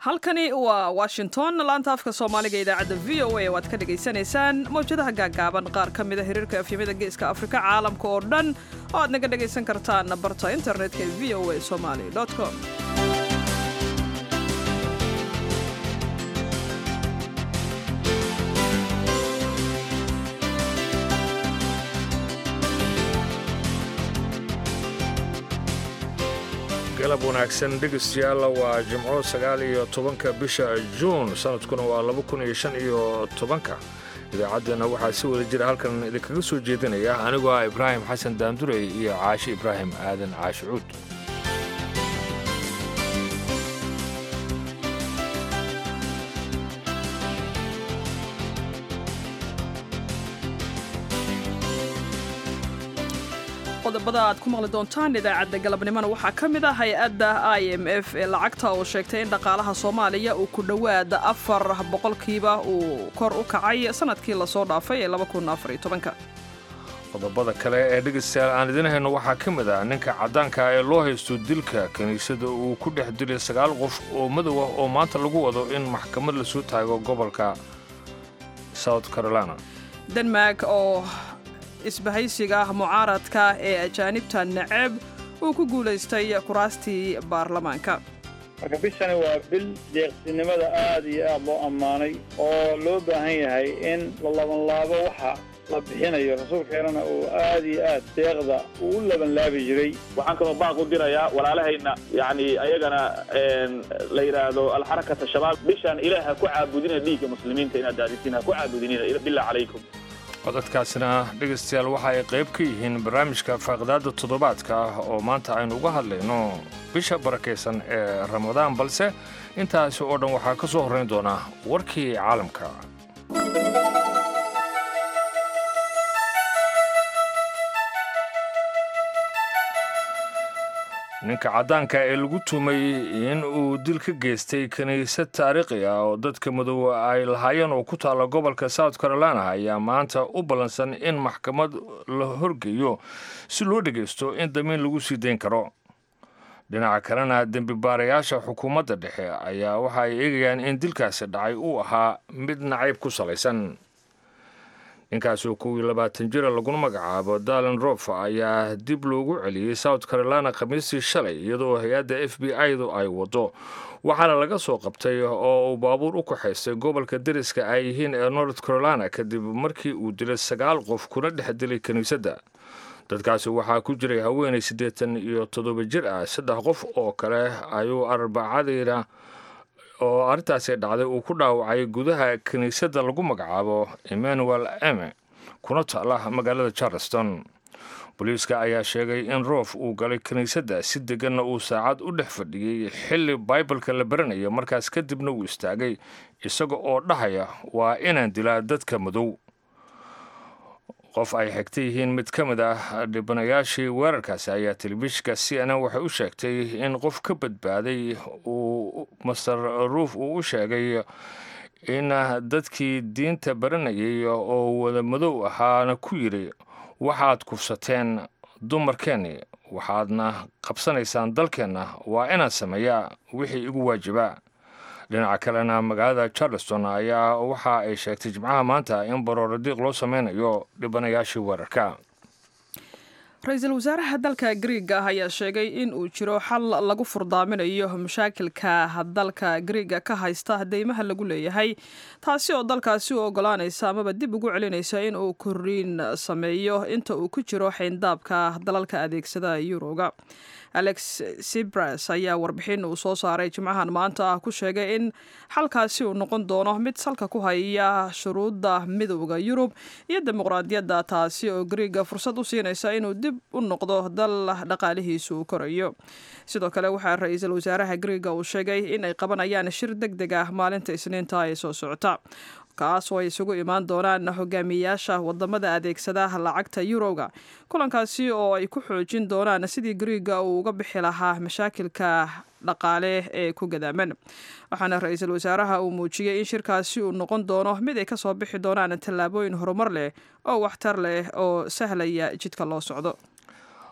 halkani waa washington laanta afka soomaaliga idaacadda v o a waad ka dhagaysanaysaan mawjadaha gaaggaaban qaar ka mida xiriirka afyamada geeska afrika caalamka oo dhan oo aad naga dhagaysan kartaan barta internetka ee v o a somali com galab wanaagsan dhegeystayaal waa jimco sagaal iyo tobanka bisha juun sanadkuna waa laba kun iyo shan iyo tobanka idaacaddeenna waxaa si wada jira halkan idinkaga soo jeedinaya anigoo ah ibraahim xasan daandurey iyo caashi ibraahim aadan caashi cuud qodobada aad ku maqli doontaan idaacadda galabnimona waxaa ka mid ah hay-adda i m f ee lacagta oo sheegtay in dhaqaalaha soomaaliya uu ku dhowaad afar boqolkiiba uu kor u kacay sanadkii lasoo dhaafay ee qodobada kale ee dhegeystayaal aan idin hayno waxaa ka mid ah ninka caddaanka ee loo haysto dilka kiniisada uu ku dhex dilay sagaal qof oo madow ah oo maanta lagu wado in maxkamad lasoo taago gobolka south carolina denmark oo isbahaysiga mucaaradka ee ajaanibta neceb uu ku guulaystay kuraastii baarlamaanka marka bishani waa bil deeqsinimada aad iyo aad loo ammaanay oo loo baahan yahay in la labanlaabo waxa la bixinayo rasuulkeenana uu aad iyo aad deeqda uu u labanlaabi jiray waxaan kaloo baaq u dirayaa walaalahayna yacni ayagana la yidhaahdo alxarakata shabaab bishan ilaah ha ku caabudina dhiigga muslimiinta inaad daadisin ha ku caabudinina billah calaykum codadkaasina dhegaystayaal waxa ay qayb ka yihiin barnaamijka faaqidaadda toddobaadka ah oo maanta aynu uga hadlayno bisha barakaysan ee ramadaan balse intaasi oo dhan waxaa ka soo horrayn doonaa warkii caalamka ninka caddaanka ee lagu tumay in uu dil ka geystay kiniisad taariikhi ah oo dadka madow ay lahaayeen oo ku taalla gobolka south carolina ayaa maanta u ballansan in maxkamad la horgeeyo si loo dhegaysto in damiin lagu sii dayn karo dhinaca kalena dembi baarayaasha xukuumadda dhexe ayaa waxa ay eegayaan in dilkaasi dhacay uu ahaa mid nacayb ku salaysan ninkaasoo kow iyo labaatan jira laguna magacaabo dalen rof ayaa dib loogu celiyey south carolina khamiistii shalay iyadoo hay-adda f b i-du ay waddo waxaana laga soo qabtay oo uu baabuur u kaxaystay gobolka deriska ay yihiin ee north carolina kadib markii uu dilay sagaal qof kuna dhex dilay kiniisadda dadkaasi waxaa ku jiray haweenay siddeetan iyo toddoba jir ah saddex qof oo kale ayuu arbacadiina oo arrintaasi dhacday uu ku dhaawacay gudaha kiniisadda lagu magacaabo emmanuel eme kuna taala magaalada charleston booliiska ayaa sheegay in roof uu galay kiniisadda si deganna uu saacad u dhex fadhiyey xilli baibalka la baranayo markaas kadibna uu istaagay isaga oo dhahaya waa inaan dilaa dadka madow qof ay xigta yihiin mid ka mid ah dhibanayaashii weerarkaasi ayaa telefishinka c n n waxay u sheegtay in qof ka badbaaday uu master ruuf uu u sheegay in dadkii diinta baranayay oo wada madow ahaana ku yidhi waxaad kufsateen dumarkeenni waxaadna qabsanaysaan dalkeenna waa inaan sameeyaa wixii igu waajibaa dhinaca kalena magaalada charleston ayaa waxa ay sheegtay jimcaha maanta in barooradiiq loo sameynayo dhibanayaashii weerarka ra-iisul wasaaraha dalka griiga ah ayaa sheegay in uu jiro xal lagu furdaaminayo mashaakilka dalka griiga ka haysta deymaha lagu leeyahay taasi oo dalkaasi u ogolaanaysa amaba dib ugu celinaysa in uu koriin sameeyo inta uu ku jiro xayndaabka dalalka adeegsada yuroga alex sibras ayaa warbixin uu soo saaray jimcahan maanta ah ku sheegay in xalkaasi uu noqon doono mid salka ku haya shuruudda midowda yurub iyo dimuqraadiyadda taasi oo griiga fursad u siinaysa inuu dib u noqdo dal dhaqaalihiisu uu korayo sidoo kale waxaa ra-iisul wasaaraha griiga uu sheegay in ay qabanayaan shir deg deg ah maalinta isniinta ee soo socota kaas oo ay isugu imaan doonaan hogaamiyayaasha wadamada adeegsada lacagta yuroga kulankaasi oo ay ku xoojin doonaan sidii griiga uu uga bixi lahaa mashaakilka dhaqaale ee ku gadaaman waxaana ra-iisul wasaaraha uu muujiyey in shirkaasi uu noqon doono mid ay kasoo bixi doonaan tallaabooyin horumar leh oo waxtar leh oo sahlaya jidka loo socdo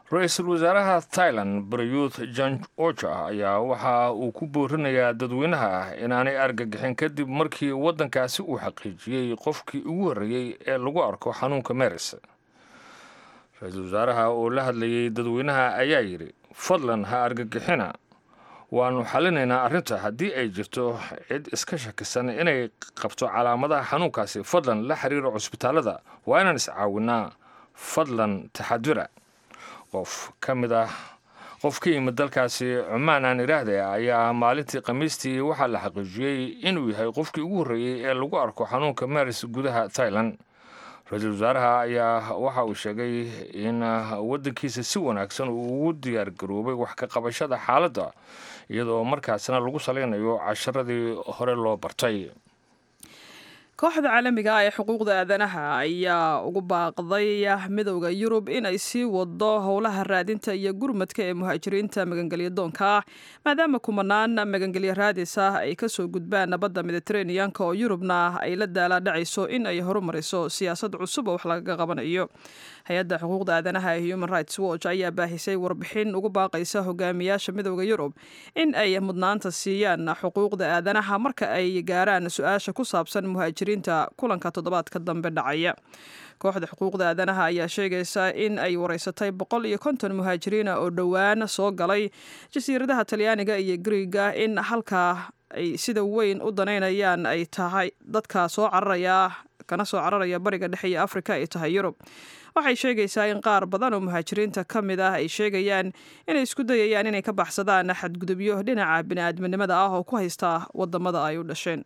ra-iisul wasaaraha thailand barayuth jan ocha ayaa waxa uu ku boorinayaa dadweynaha ah inaanay argagixin kadib markii waddankaasi uu xaqiijiyey qofkii ugu horreeyey ee lagu arko xanuunka meris ra-iisul wasaaraha oo la hadlayey dadweynaha ayaa yidhi fadlan ha argagixina waannu xallinaynaa arrinta haddii ay jirto cid iska shakisan inay qabto calaamadaha xanuunkaasi fadlan la xiriira cusbitaallada waa inaan iscaawinnaa fadlan taxadura qof ka mid ah qof ka yimid dalkaasi cumaan aan iraahday ayaa maalintii khamiistii waxaa la xaqiijiyey inuu yahay qofkii ugu horreeyey ee lagu arko xanuunka maris gudaha thailand ra-iisul wasaaraha ayaa waxa uu sheegay in waddankiisa si wanaagsan uu ugu diyaar garoobay wax ka qabashada xaaladda iyadoo markaasna lagu salaynayo casharadii hore loo bartay kooxda caalamiga ah ee xuquuqda aadanaha ayaa ugu baaqday midowda yurub in ay sii wado howlaha raadinta iyo gurmadka ee muhaajiriinta magangelya doonka ah maadaama kumanaan magangelya raadis ah ay kasoo gudbaan nabadda mediteraneanka oo yurubna ay la daala dhacayso in ay horumariso siyaasad cusub oo wax lagaga qabanayo hay-adda xuquuqda aadanaha ee human rights watch ayaa baahisay warbixin ugu baaqaysa hogaamiyaasha midowda yurub in ay mudnaanta siiyaan xuquuqda aadanaha marka ay gaaraan su-aasha ku saabsan muhaajiriinta kulanka toddobaadka dambe dhacaya kooxda xuquuqda aadanaha ayaa sheegaysa in ay wareysatay boqol iyo konton muhaajiriina oo dhowaan soo galay jasiiradaha talyaaniga iyo griiga in halkaa ay sida weyn u danaynayaan ay tahay dadka soo cararaya kana soo cararaya bariga dhexe iyo afrika ay tahay yurub waxay sheegaysaa in qaar badan oo muhaajiriinta ka mid ah ay sheegayaan inay isku dayayaan inay ka baxsadaan xadgudubyo dhinaca bini'aadminimada ah oo ku haysta wadamada ay u dhasheen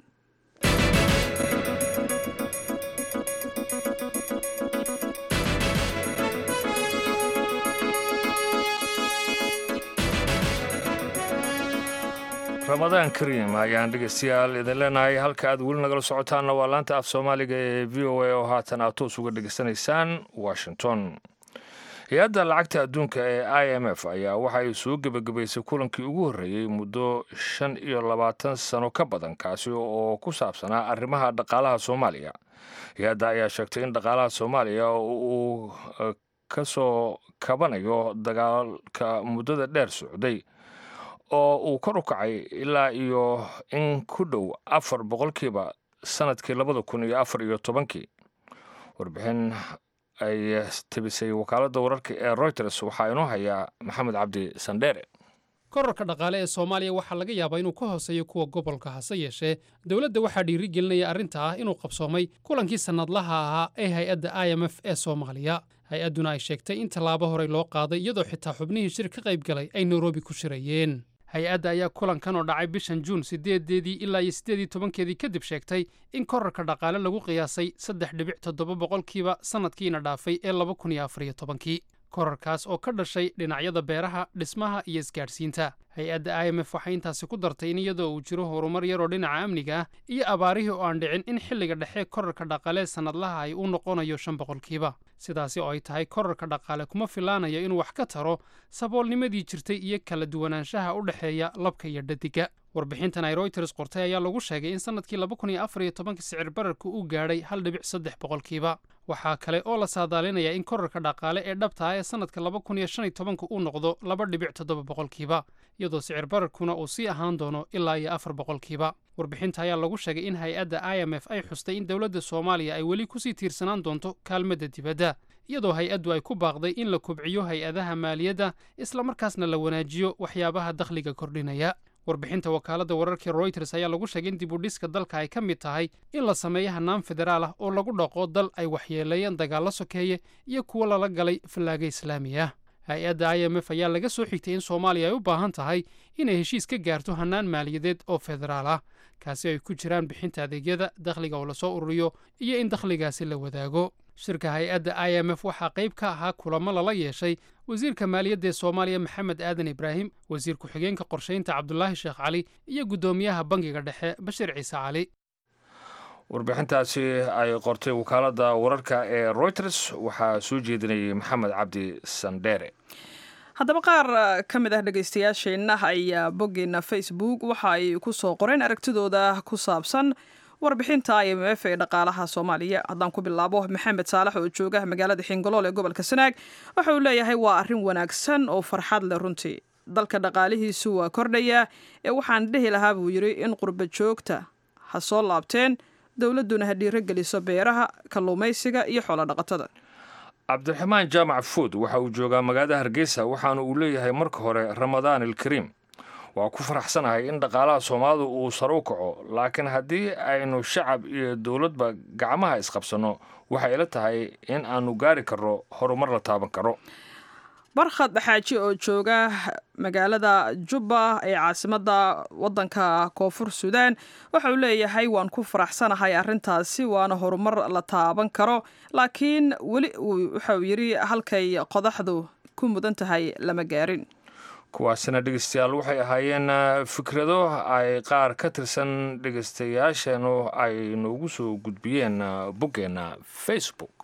ramadaan kariim ayaan dhegeystayaal idin leenahay halka aad weli nagala socotaanna waa laanta af soomaaliga ee v o a oo haatan aad toos uga dhegeysanaysaan washington hay-adda lacagta adduunka ee i m f ayaa waxay soo gebagabaysay kulankii ugu horreeyey muddo shan iyo labaatan sano ka badan kaasi oo ku saabsanaa arrimaha dhaqaalaha soomaaliya hay-adda ayaa sheegtay in dhaqaalaha soomaaliya uu ka soo kabanayo dagaalka muddada dheer socday oo uu kor u kacay ilaa iyo in ku dhow afar boqolkiiba sanadkii labada kun iyo afar iyo tobankii warbixin ay tebisay wakaaladda wararka ee reuters waxaa inoo hayaa maxamed cabdi sandheere korarka dhaqaale ee soomaaliya waxaa laga yaabaa inuu ka hooseeyo kuwa gobolka hase yeeshee dowladda waxaa dhiiri gelinaya arrinta ah inuu qabsoomay kulankii sannadlaha ahaa ee hay-adda i m f ee soomaaliya hay-adduna ay sheegtay in tallaabo horey loo qaaday iyadoo xitaa xubnihii shir ka qayb galay ay nairobi ku shirayeen hay-adda ayaa kulankan oo dhacay bishan juun siddeedeedii ilaa iyo siddeedii tobankeedii kadib sheegtay in korarka dhaqaale lagu qiyaasay saddex dhibic toddoba boqolkiiba sannadkiina dhaafay ee laba kun iyo afar iyo tobankii korarkaas oo ka dhashay dhinacyada beeraha dhismaha iyo isgaadhsiinta hay-adda i m f waxay intaasi ku dartay in iyadoo uu jiro horumar yaroo dhinaca amniga ah iyo abaarihii oo aan dhicin in xilliga dhexe korarka dhaqaalee sannadlaha ay u noqonayo shan boqolkiiba sidaasi oo ay tahay korarka dhaqaale kuma filaanayo inuu wax ka taro saboolnimadii jirtay iyo kala duwanaanshaha u dhexeeya labka iyo dhadiga warbixintan ay royters qortay ayaa lagu sheegay in sannadkii laba kun iyo afar iyo tobanka sicir bararku uu gaadhay hal dhibic saddex boqolkiiba waxaa kale oo la saadaalinayaa in korarka dhaqaale ee dhabta ah ee sannadka laba kun iyo shan iyo tobanka uu noqdo laba dhibic toddoba boqolkiiba iyadoo sicir bararkuna uu sii ahaan doono ilaa iyo afar boqolkiiba warbixinta ayaa lagu sheegay in hay-adda i m f ay xustay in dowladda soomaaliya ay weli kusii tiirsanaan doonto kaalmadda dibadda iyadoo hay-addu ay ku baaqday in la kubciyo hay-adaha maaliyadda islamarkaasna la wanaajiyo waxyaabaha dakhliga kordhinaya warbixinta wakaaladda wararkii royters ayaa lagu sheegay in dibudhiska dalka ay ka mid tahay in la sameeyo hannaan federaal ah oo lagu dhaqo dal ay waxyeeleeyeen dagaallo sokeeye iyo kuwo lala galay fallaaga islaami ah hay-adda i m f ayaa laga soo xigtay in soomaaliya ay u baahan tahay inay heshiis ka gaarto hannaan maaliyadeed oo federaal ah kaasi ay ku jiraan bixinta adeegyada dakhliga oo lasoo ururiyo iyo in dakhligaasi la wadaago shirka hay-adda i m f waxaa qayb ka ahaa kulamo lala yeeshay wasiirka maaliyadda ee soomaaliya maxamed aadan ibraahim wasiir ku-xigeenka qorshaynta cabdulaahi sheekh cali iyo guddoomiyaha bangiga dhexe bashir ciise cali warbixintaasi ay qortay wakaaladda wararka ee reuters waxaa soo jeedinayay maxamed cabdi sandheere haddaba qaar ka mid ah dhegaystayaasheenna ayaa boggeena facebook waxa ay ku soo qoreen aragtidooda ku saabsan warbixinta i m f ee dhaqaalaha soomaaliya haddaan ku bilaabo maxamed saalax oo jooga magaalada xingolool ee gobolka sanaag waxa uu leeyahay waa arrin wanaagsan oo farxad leh runtii dalka dhaqaalihiisu waa kordhayaa ee waxaan dhihi lahaa buu yidhi in qurba joogta ha soo laabteen dowladduna ha dhiiro geliso beeraha kalluumaysiga iyo xoolo dhaqatada cabdiraxmaan jaamac fuud waxa uu joogaa magaalada hargeysa waxaana uu leeyahay marka hore ramadaan ilkariim waa ku faraxsanahay in dhaqaalaha soomaalidu uu sare u kaco laakiin haddii aynu shacab iyo dowladba gacmaha isqabsanno waxay ila tahay in aanu gaari karno horumar la taaban karo barkhad xaaji oo jooga magaalada jubba ee caasimadda waddanka koonfur suudaan waxa uu leeyahay waan ku faraxsanahay arrintaasi waana horumar la taaban karo laakiin weli waxa uu yidhi halkay qodaxdu ku mudan tahay lama gaarin kuwaasina dhegeystayaal waxay ahaayeen fikrado ay qaar ka tirsan dhegeystayaasheenu ay noogu soo gudbiyeen boggeenna facebook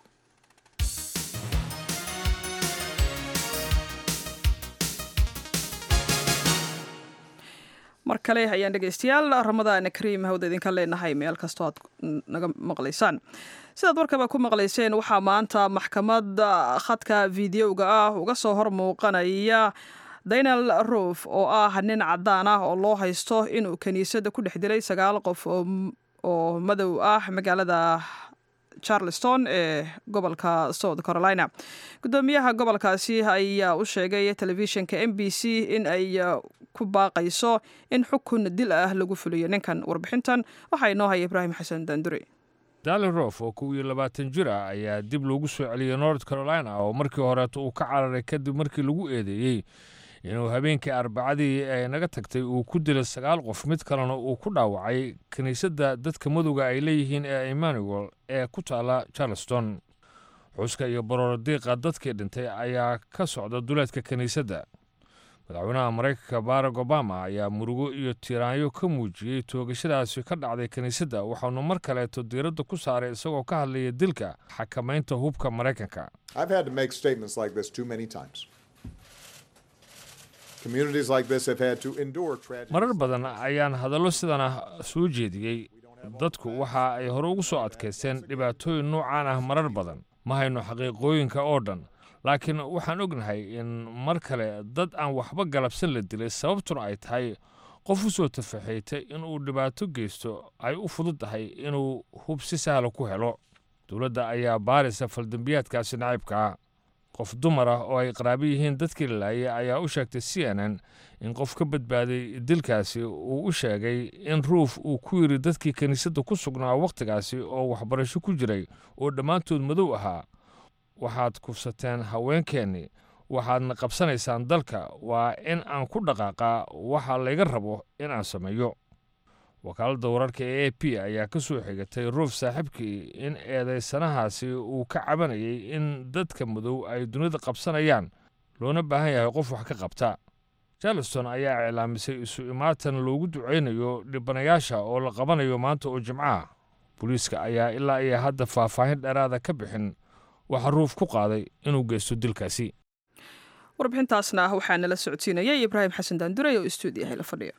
mar kale ayaan dhegeystayaal ramadaan kariim hawda idinka leenahay meel kastoo aad naga maqlaysaan sidaad warkaba ku maqlayseen waxaa maanta maxkamad khadka videoga ah uga soo hor muuqanaya daynal roof oo ah nin cadaan ah oo loo haysto inuu kiniisadda ku dhex dilay sagaal qof oo madow ah magaalada charleston ee gobolka south carolina guddoomiyaha gobolkaasi ayaa u sheegay telefishinka m b c in ay ku baaqayso in xukun dil ah lagu fuliyo ninkan warbixintan waxaa inoo haya ibraahim xasan daandure dali rof oo kow iyo labaatan jir ah ayaa dib loogu soo celiyey north carolina oo markii horeeto uu ka cararay kadib markii lagu eedeeyey inuu habeenkii arbacadii ay naga tagtay uu ku dilay sagaal qof mid kalena uu ku dhaawacay kiniisadda dadka madowga ay leeyihiin ee emmanuel ee ku taala charleston xuska iyo bororodiiqa dadkii dhintay ayaa ka socda duleedka kiniisadda madaxweynaha maraykanka barack obama ayaa murugo iyo tiiraanyo ka muujiyey toogashadaasi ka dhacday kiniisadda waxaanu mar kaleeto diiradda ku saaray isagoo ka hadlaya dilka xakamaynta hubka maraykanka marar badan ayaan hadallo sidana soo jeediyey dadku waxa ay hore ugu soo adkaysteen dhibaatooyin noocaan ah marar badan ma hayno xaqiiqooyinka oo dhan laakiin waxaan ognahay in mar kale dad aan waxba galabsan la dilay sababtuna ay tahay qof u soo tafaxaytay inuu dhibaato geysto ay u fudud tahay inuu hub si sahla ku helo dowladda ayaa baaraysa faldambiyaadkaasi naciibkaa qof dumar ah oo ay qaraabi yihiin dadkii la laayay ayaa u sheegtay c n n in qof ka badbaaday dilkaasi uu u sheegay in ruuf uu ku yidhi dadkii kiniisadda ku sugnaa wakhtigaasi oo waxbarasho ku jiray oo dhammaantood madow ahaa waxaad kufsateen haweenkeennii waxaadna qabsanaysaan dalka waa in aan ku dhaqaaqaa waxa layga rabo in aan sameeyo wakaaladda wararka ee a p ayaa ka soo xigatay ruuf saaxiibkii in eedaysanahaasi uu ka cabanayay in dadka madow ay dunida qabsanayaan loona baahan yahay qof wax ka qabta charleston ayaa iclaamisay isu imaatan loogu ducaynayo dhibanayaasha oo la qabanayo maanta oo jimcaha booliiska ayaa ilaa iyo hadda faahfaahin dheeraada ka bixin waxaa ruuf ku qaaday inuu geysto dilkaasi warbixintaasna waxaa nala socodsiinayay ibraahim xasan daandurey oo istuudiyahay la fadhiya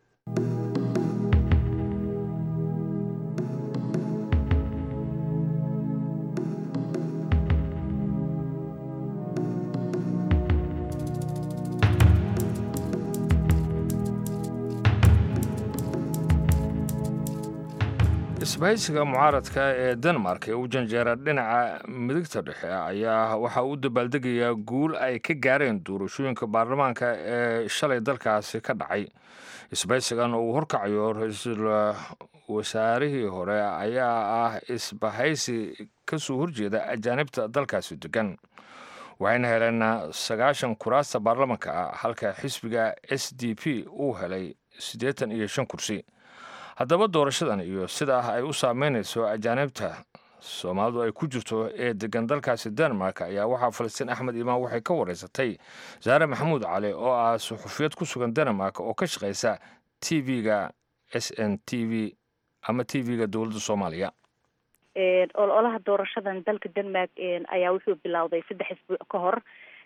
isbahaysiga mucaaradka ee denmark ee u janjeera dhinaca midigta dhexe ayaa waxaa u dabaaldegayaa guul ay ka gaareen doorashooyinka baarlamaanka ee shalay dalkaasi ka dhacay isbahaysigan oo uu horkacayo ra-iisul wasaarihii hore ayaa ah isbahaysi ka soo horjeeda ajaanibta dalkaasi degan waxayna heleen sagaashan kuraasta baarlamanka ah halka xisbiga s d p uu helay siddeetan iyo shan kursi haddaba doorashadan iyo sida ah ay u saameynayso ajaanibta soomaalidu ay ku jirto ee degan dalkaasi denmark ayaa waxaa falastiin axmed imaan waxay ka wareysatay saare maxamuud cali oo ah suxufiyad ku sugan denmark oo ka shaqaysa t v-ga s n t v ama t v-ga dowladda soomaaliya ololaha doorashadan dalka denmark ayaa wuxuu bilowday saddex isbuuc ka hor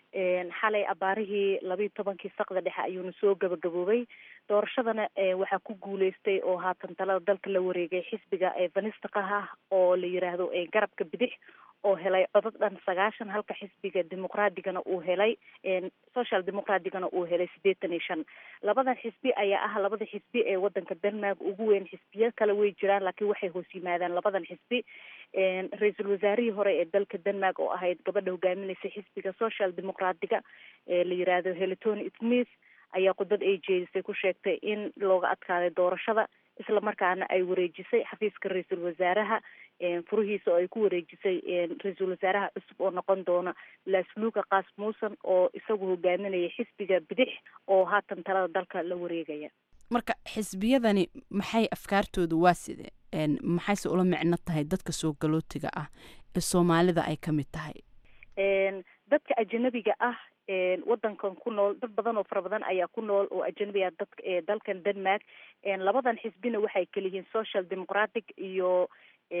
xalay abaarihii labayo tobankii saqda dhexe ayuuna soo gabagaboobay doorashadana waxaa ku guuleystay oo haatan talada dalka la wareegay xisbiga vanistaqaha oo la yiraahdo garabka bidix oo helay codad dhan sagaashan halka xisbiga dimuqraadigana uu helay social dimuqraadigana uu helay siddeetan iyo shan labadan xisbi ayaa ah labada xisbi ee wadanka denmark ugu weyn xisbiya kale way jiraan laakiin waxay hoos yimaadaan labadan xisbi ra-iisul wasaarihii hore ee dalka denmark oo ahayd gabadha hogaaminaysa xisbiga social dimuqraatiga ee la yiraahdo helitoni smith ayaa khudbad ay jeedisay ku sheegtay in looga adkaaday doorashada isla markaana ay wareejisay xafiiska ra-iisul wasaaraha furihiisa oo ay ku wareejisay ra-iisul wasaaraha cusub oo noqon doona lasluuka kaas muusan oo isagu hogaaminaya xisbiga bidix oo haatan talada dalka la wareegaya marka xisbiyadani maxay afkaartooda waa side maxayse ula micno tahay dadka soo galootiga ah ee soomaalida ay ka mid tahay dadka ajanabiga ah wadankan ku nool dad badan oo fara badan ayaa ku nool oo ajanabi ah dad dalkan denmark labadan xisbina waxay kaliyihiin social democratic iyo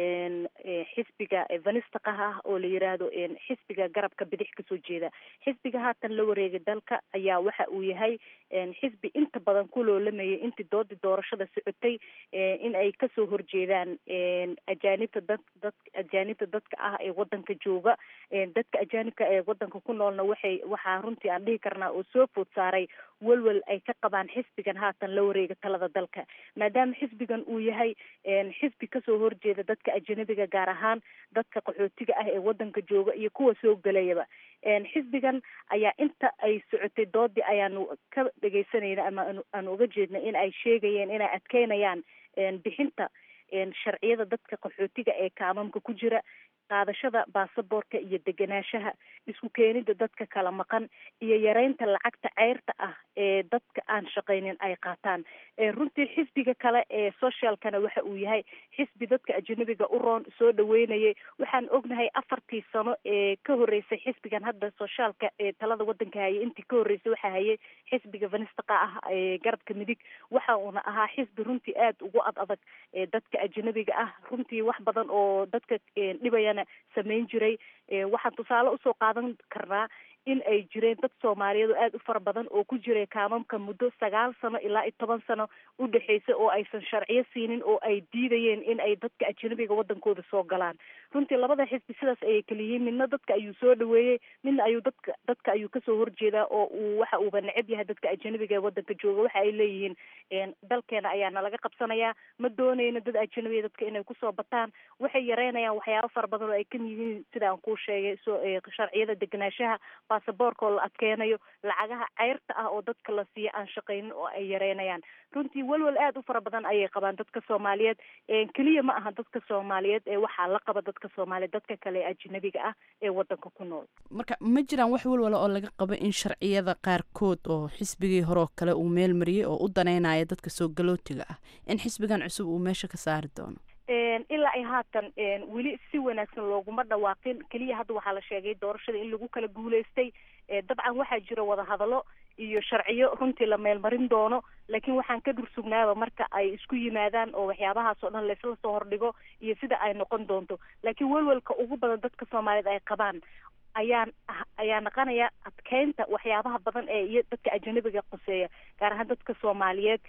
xisbiga vanistaqaha ah oo la yiraahdo xisbiga garabka bidix kasoo jeeda xisbiga haatan la wareegay dalka ayaa waxa uu yahay xisbi inta badan ku loolamayay intii doodii doorashada socotay in ay kasoo horjeedaan ajaanibta dad dad ajaanibta dadka ah ee wadanka jooga dadka ajaanibka ee wadanka ku noolna waxay waxaa runtii aan dhihi karnaa oo soo food saaray welwel ay ka qabaan xisbigan haatan la wareega talada dalka maadaama xisbigan uu yahay xisbi kasoo horjeeda dadka ajanabiga gaar ahaan dadka qaxootiga ah ee wadanka jooga iyo kuwa soo gelayaba xisbigan ayaa inta ay socotay doodii ayaanu ka dhegeysanayna ama aanu uga jeednay in ay sheegayeen inay adkeynayaan bixinta sharciyada dadka qaxootiga ee kaamamka ku jira qaadashada baasaboorka iyo degenaanshaha isku keenida dadka kala maqan iyo yareynta lacagta ceyrta ah ee dadka aan shaqaynin ay qaataan runtii xisbiga kale ee socialkana waxa uu yahay xisbi dadka ajanabiga u roon soo dhaweynayay waxaan ognahay afartii sano ee ka horeysay xisbigan hadda sociaalka ee talada wadanka hayay intii ka horreysay waxaa hayay xisbiga vanistaqa ah ee garabka midig waxa uuna ahaa xisbi runtii aada ugu ad adag dadka ajanabiga ah runtii wax badan oo dadka dhibayana samayn jiray waxaan tusaale usoo qaadan karnaa in ay jireen dad soomaaliyeed oo aada u fara badan oo ku jiray kaamamka muddo sagaal sano ilaa iyo toban sano u dhexeysay oo aysan sharciyo siinin oo ay diidayeen in ay dadka ajanabiga wadankooda soo galaan runtii labada xisbi sidaas ayay kala yihiin midna dadka ayuu soo dhaweeyey midna ayuu dadka dadka ayuu kasoo horjeedaa oo uu waxa uuba neceb yahay dadka ajanabiga ee wadanka jooga waxa ay leeyihiin dalkeena ayaa nalaga qabsanayaa ma dooneyno dad ajanabiya dadka inay kusoo bataan waxay yareynayaan waxyaabo fara badan oo ay kamid yihiin sida aan kuu sheegay so sharciyada degenaanshaha baasaboorka oo la adkeenayo lacagaha ceyrta ah oo dadka la siiya aan shaqaynin oo ay yareynayaan runtii welwel aada u fara badan ayay qabaan dadka soomaaliyeed keliya ma aha dadka soomaaliyeed ee waxaa la qaba dadka soomaaliyeed dadka kale ee ajanabiga ah ee wadanka ku nool marka ma jiraan wax welwala oo laga qabo in sharciyada qaarkood oo xisbigii hore oo kale uu meel mariyey oo u daneynaya dadka soo galootiga ah in xisbigan cusub uu meesha ka saari doono ilaa ay haatan weli si wanaagsan looguma dhawaaqin keliya hadda waxaa la sheegay doorashada in lagu kala guuleystay dabcan waxaa jira wadahadallo iyo sharciyo runtii la meelmarin doono laakiin waxaan ka dhursugnaaba marka ay isku yimaadaan oo waxyaabahaas oo dhan laysla soo hordhigo iyo sida ay noqon doonto laakiin welwelka ugu badan dadka soomaaliyeed ay qabaan ayaan ayaa naqanaya adkeynta waxyaabaha badan ee iyo dadka ajanabiga qoseeya gaar ahaan dadka soomaaliyeed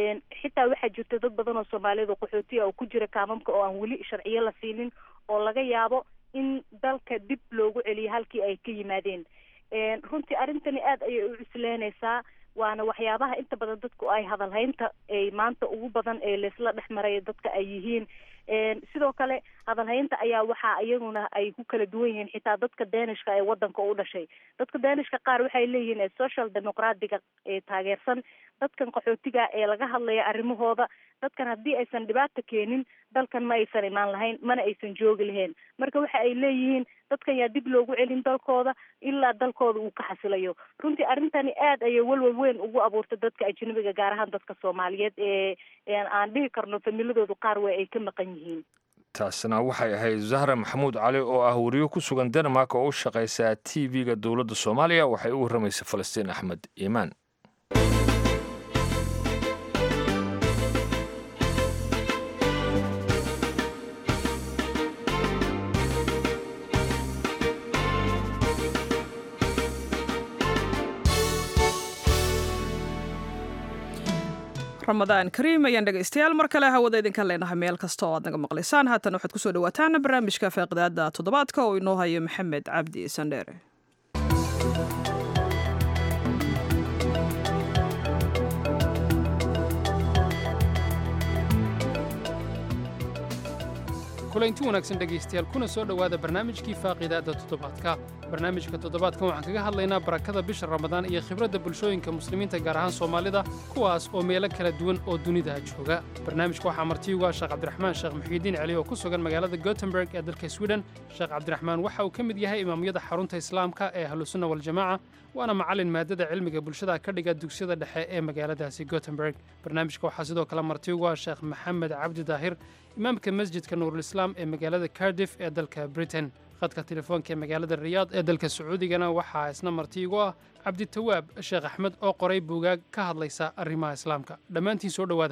xitaa waxaa jirta dad badan oo soomaaliyeed oo qaxootiya oo ku jira kaamamka oo aan weli sharciyo la siinin oo laga yaabo in dalka dib loogu celiyo halkii ay ka yimaadeen runtii arrintani aada ayay u cusleynaysaa waana waxyaabaha inta badan dadku ay hadalhaynta ay maanta ugu badan ee laysla dhex maraya dadka ay yihiin sidoo kale hadalhaynta ayaa waxaa iyaguna ay ku kala duwan yihiin xitaa dadka deenishka ee wadanka u dhashay dadka deenishka qaar waxay leeyihiin social democratiga ee taageersan dadkan qaxootiga ee laga hadlaya arrimahooda dadkan haddii aysan dhibaata keenin dalkan ma aysan imaan lahayn mana aysan joogi lahayn marka waxa ay leeyihiin dadkan yaa dib loogu celin dalkooda ilaa dalkooda uu ka xasilayo runtii arrintani aada ayay welwel weyn ugu abuurtay dadka ajanabiga gaar ahaan dadka soomaaliyeed ee aan dhihi karno familadoodu qaar wey ay ka maqan yihiin taasna waxay ahayd zahra maxamuud cali oo ah wariyo ku sugan denmark oo u shaqaysaa t v-ga dowladda soomaaliya waxay u warramaysay falastiin axmed iimaan ramadaan kariim ayaan dhegaystayaal mar kale hawada idinka leenahay meel kasta oo aad naga maqlaysaan haatan waxaad kusoo dhawaataan barnaamijka faaqidaada toddobaadka oo inoo hayo maxamed cabdi sandheere kulanti wanaagsan dhegaystayaal kuna soo dhowaada barnaamijkii faaqidaadda toddobaadka barnaamijka toddobaadkan waxaan kaga hadlaynaa barakada bisha ramadaan iyo khibradda bulshooyinka muslimiinta gaar ahaan soomaalida kuwaas oo meelo kala duwan oo dunida jooga barnaamijka waxaa martiyuga sheekh cabdiraxmaan sheekh muxiidiin celi oo ku sugan magaalada gotemburg ee dalka sweden sheekh cabdiraxmaan waxa uu ka mid yahay imaamyada xarunta islaamka ee ahlusunna waljamaaca waana macallin maadada cilmiga bulshada ka dhiga dugsiyada dhexe ee magaaladaasi gotemburg barnaamijka waxaa sidoo kale martiyuga sheekh maxamed cabdi daahir imaamka masjidka nuurulislaam ee magaalada cardiff ee dalka britain khadka telefoonka ee magaalada riyaad ee dalka sacuudigana waxaa isna martiigu ah cabditawaab sheekh axmed oo qoray buugaag ka hadlaysa arrimaha islaamka dhammaantiin soo dhowaada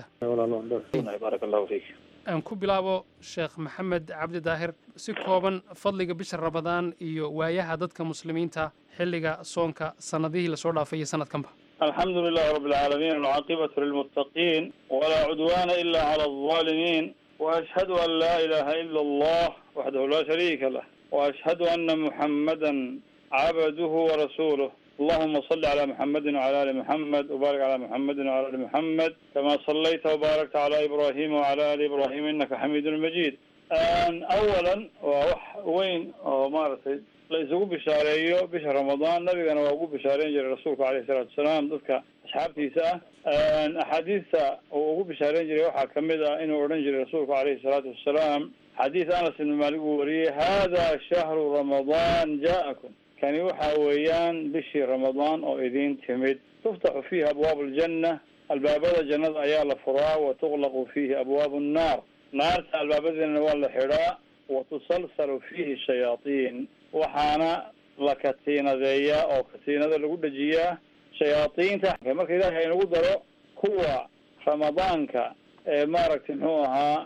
aan ku bilaabo sheekh maxamed cabdi daahir si kooban fadliga bisha ramadaan iyo waayaha dadka muslimiinta xilliga soonka sannadihii lasoo dhaafay iyo sanadkanba الحمد لله رب العالمين والعاقبة للمتقين ولا عدوان إلا على الظالمين وأشهد أن لا إله إلا الله وحده لا شريك له وأشهد أن محمدا عبده ورسوله اللهم صل على محمد وعلى آل محمد وبارك على محمد وعلى آل محمد كما صليت وباركت على إبراهيم وعلى آل إبراهيم إنك حميد مجيد أن أولا وح وين مارتي la isugu bishaareeyo bisha ramadaan nabigana waa ugu bishaareyn jiray rasuulka alayhi salaatu wasalaam dadka asxaabtiisa ah axaadiista uu ugu bishaareyn jiray waxaa kamid ah inuu odhan jiray rasuulku alayhi salaatu wasalaam xadiis anas ibn maalik uu wariyey hada shahru ramadaan ja'akum kani waxa weeyaan bishii ramadaan oo idin timid tuftaxu fiihi abwaabu aljanna albaabada jannada ayaa la furaa wa tuqlaqu fiihi abwaabu nnaar naarta albaabadeena waa la xidhaa wa tusalsalu fiihi shayaatiin waxaana la katiinadeeyaa oo katiinada lagu dhejiyaa shayaadiinta marka ilaahay inagu daro kuwa ramadaanka ee maaragtay muxuu ahaa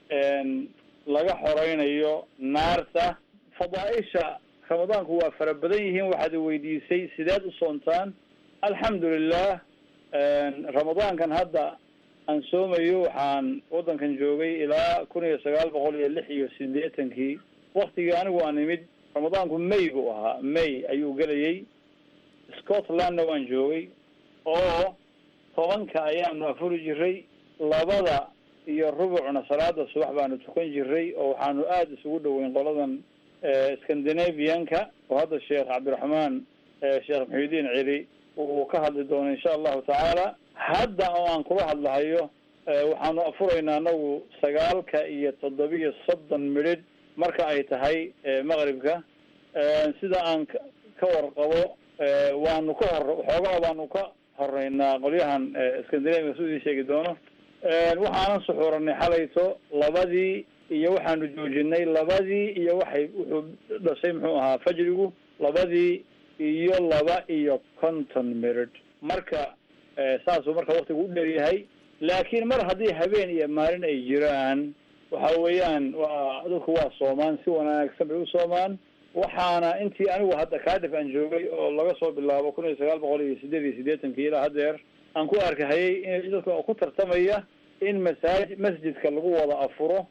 laga xoreynayo naarta fadaaisha ramadaanku waa fara badan yihiin waxaad weydiisay sideed u soontaan alxamdu lilah ramadaankan hadda aan soomayo waxaan waddankan joogay ilaa kun iyo sagaal boqol iyo lix iyo sideetankii waktigii anigu aan imid ramadaanku may buu ahaa may ayuu gelayay scotlandna waan joogay oo tobanka ayaanu afuri jiray labada iyo rubucna salaada subax baanu tukan jiray oo waxaanu aada isugu dhoweyn qoladan scandinavianka oo hadda sheekh cabdiraxmaan sheekh muxiudiin celi uu ka hadli doono insha allahu tacaala hadda oo aan kula hadlahayo waxaanu afuraynaa anagu sagaalka iyo toddobiyo soddon midhidh marka ay tahay maqribka sida aan ka warqabo waanu ka hor waxoogaa baanu ka horeynaa qolyahan scandinavia su idin sheegi doono waxaanan suxuuranay xalayto labadii iyo waxaanu joojinay labadii iyo waxay wuxuu dhashay muxuu ahaa fajrigu labadii iyo laba iyo konton mirid marka saasuu marka waktigu u dheeryahay laakiin mar haddii habeen iyo maalin ay jiraan waxa weeyaan waa dadku waa soomaan si wanaagsan bay u soomaan waxaana intii anigu hadda kaadif aan joogay oo laga soo bilaabo kun iyo sagaal boqol iyo sideed iyo siddeetankii ilaa haddeer aan ku arkahayay in dadka ku tartamaya in masaaji masjidka lagu wada afuro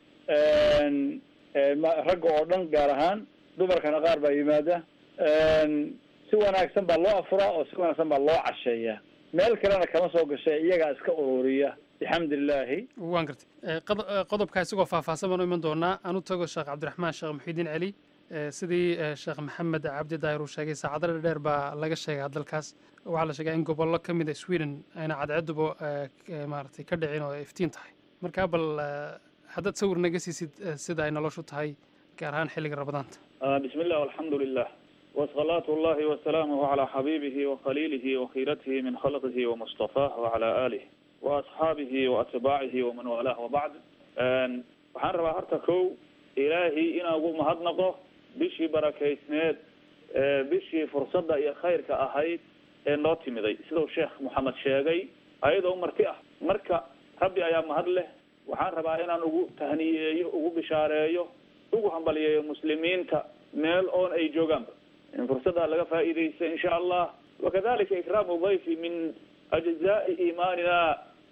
ragga oo dhan gaar ahaan dumarkana qaar baa yimaada si wanaagsan baa loo afuraa oo si wanaagsan baa loo casheeya meel kalena kama soo gashay iyagaa iska ururiya bixamdi illaahi waan gartay qodobkaa isagoo faahfaahsan baan u iman doonaa aan u tago sheekh cabdiraxmaan sheekh muxiidiin celi sidii sheekh maxamed cabdi daahir uu sheegay saacado dheer baa laga sheegaa dalkaas waxaa la sheegaa in gobollo ka mid a sweden ayna cadceeduba maaragtay ka dhicin oo iftiin tahay markaa bal haddaad sawir naga siisid sida ay noloshu tahay gaar ahaan xilliga ramadaanta bismi illah alxamdu lilah wasalaatu allahi wasalaamuhu calaa xabiibihi wakhaliilihi wakhiratihi min khalqihi wamustafaah wacalaa aalih waasxaabihi waatbaacihi waman waalaah wabacd waxaan rabaa horta kow ilaahay inaan ugu mahadnaqo bishii barakaysneed bishii fursadda iyo khayrka ahayd ee noo timiday sidau sheekh moxamed sheegay ayadoo marti ah marka rabbi ayaa mahad leh waxaan rabaa inaan ugu tahniyeeyo ugu bishaareeyo ugu hambaliyeeyo muslimiinta meel oon ay joogaanba in fursadda laga faa'iidaysta insha allah wakadalika ikraamu dayfi min ajzaai iimaanina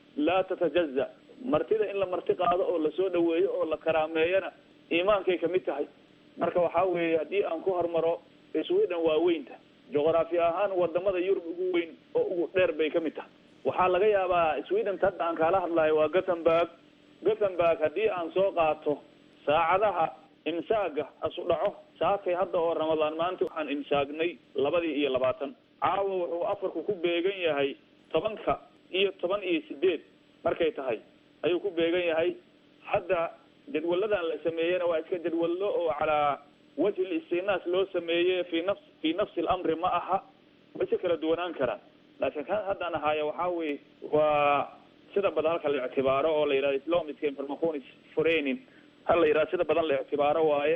laa tatajaza martida in la marti qaado oo lasoo dhaweeyo oo la karaameeyana iimaankay kamid tahay marka waxaa weeye haddii aan ku hormaro sweden waa weynta juqraafi ahaan wadamada yurub ugu weyn oo ugu dheer bay kamid tahay waxaa laga yaabaa sweden hadda aan kaala hadlayo waa gothenburg gothenburg haddii aan soo qaato saacadaha imsaaga asu dhaco saakay hadda oo ramadaan maanta waxaan imsaagnay labadii iyo labaatan caawa wuxuu afarku ku beegan yahay tobanka iyo toban iyo sideed markay tahay ayuu ku beegan yahay hadda jadwaladan la sameeyena waa iska jadwallo oo calaa wajhi listinaas loo sameeye fi nafs fi nafsi lamri ma aha way si kala duwanaan karaan laakiin kan haddaan ahaayo waxaa weye waa sida badan halka la ictibaaro oo la yidhahdo islamiska informaconis forenin hal la yidhahdo sida badan la ictibaaro waaye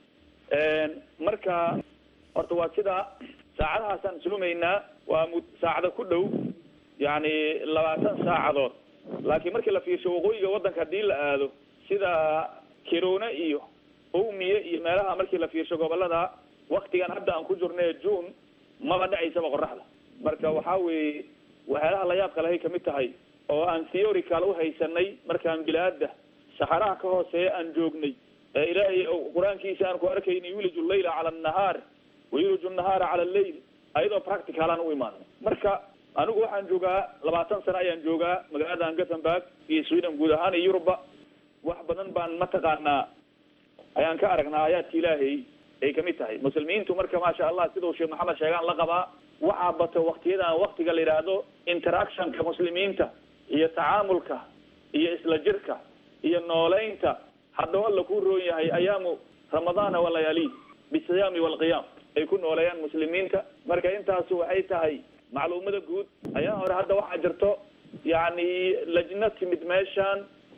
marka horta waa sidaa saacadahaasaan sumaynaa waa mu saacada ku dhow yani labaatan saacadood laakiin markii la fiirsho waqooyiga waddanka haddii la aado sida kirone iyo owmiye iyo meelaha markii la fiirsho gobolada waktigan hadda aan ku jirnay june maba dhacaysaba qoraxda marka waxaa weeye waxyaalaha la yaabka lahay kamid tahay oo aan theorical uhaysanay markaan bilaada saxaraha ka hooseeya aan joognay ee ilaahay qur-aankiisa aan ku arkayna yuliju llayla cala annahaar wayuliju nahaara cala alleyl ayadoo practical aan u imaano marka anigu waxaan joogaa labaatan sano ayaan joogaa magaaladan gothenburg iyo sweden guud ahaan iyo yuruba wax badan baan mataqaanaa ayaan ka aragnaa aayaadka ilaahay ay kamid tahay muslimiintu marka maasha allah sidau sheekh maxamed sheegaan la qabaa waxaa bato waktiyadan waktiga la yidhaahdo interactionka muslimiinta iyo tacaamulka iyo isla jirka iyo nooleynta haddao alla ku roon yahay ayaamu ramadaana walayaali bisiyaami walqiyaam ay ku nooleeyaan muslimiinta marka intaasu waxay tahay macluumada guud ayaa hore hadda waxaa jirto yacni lajna timid meeshan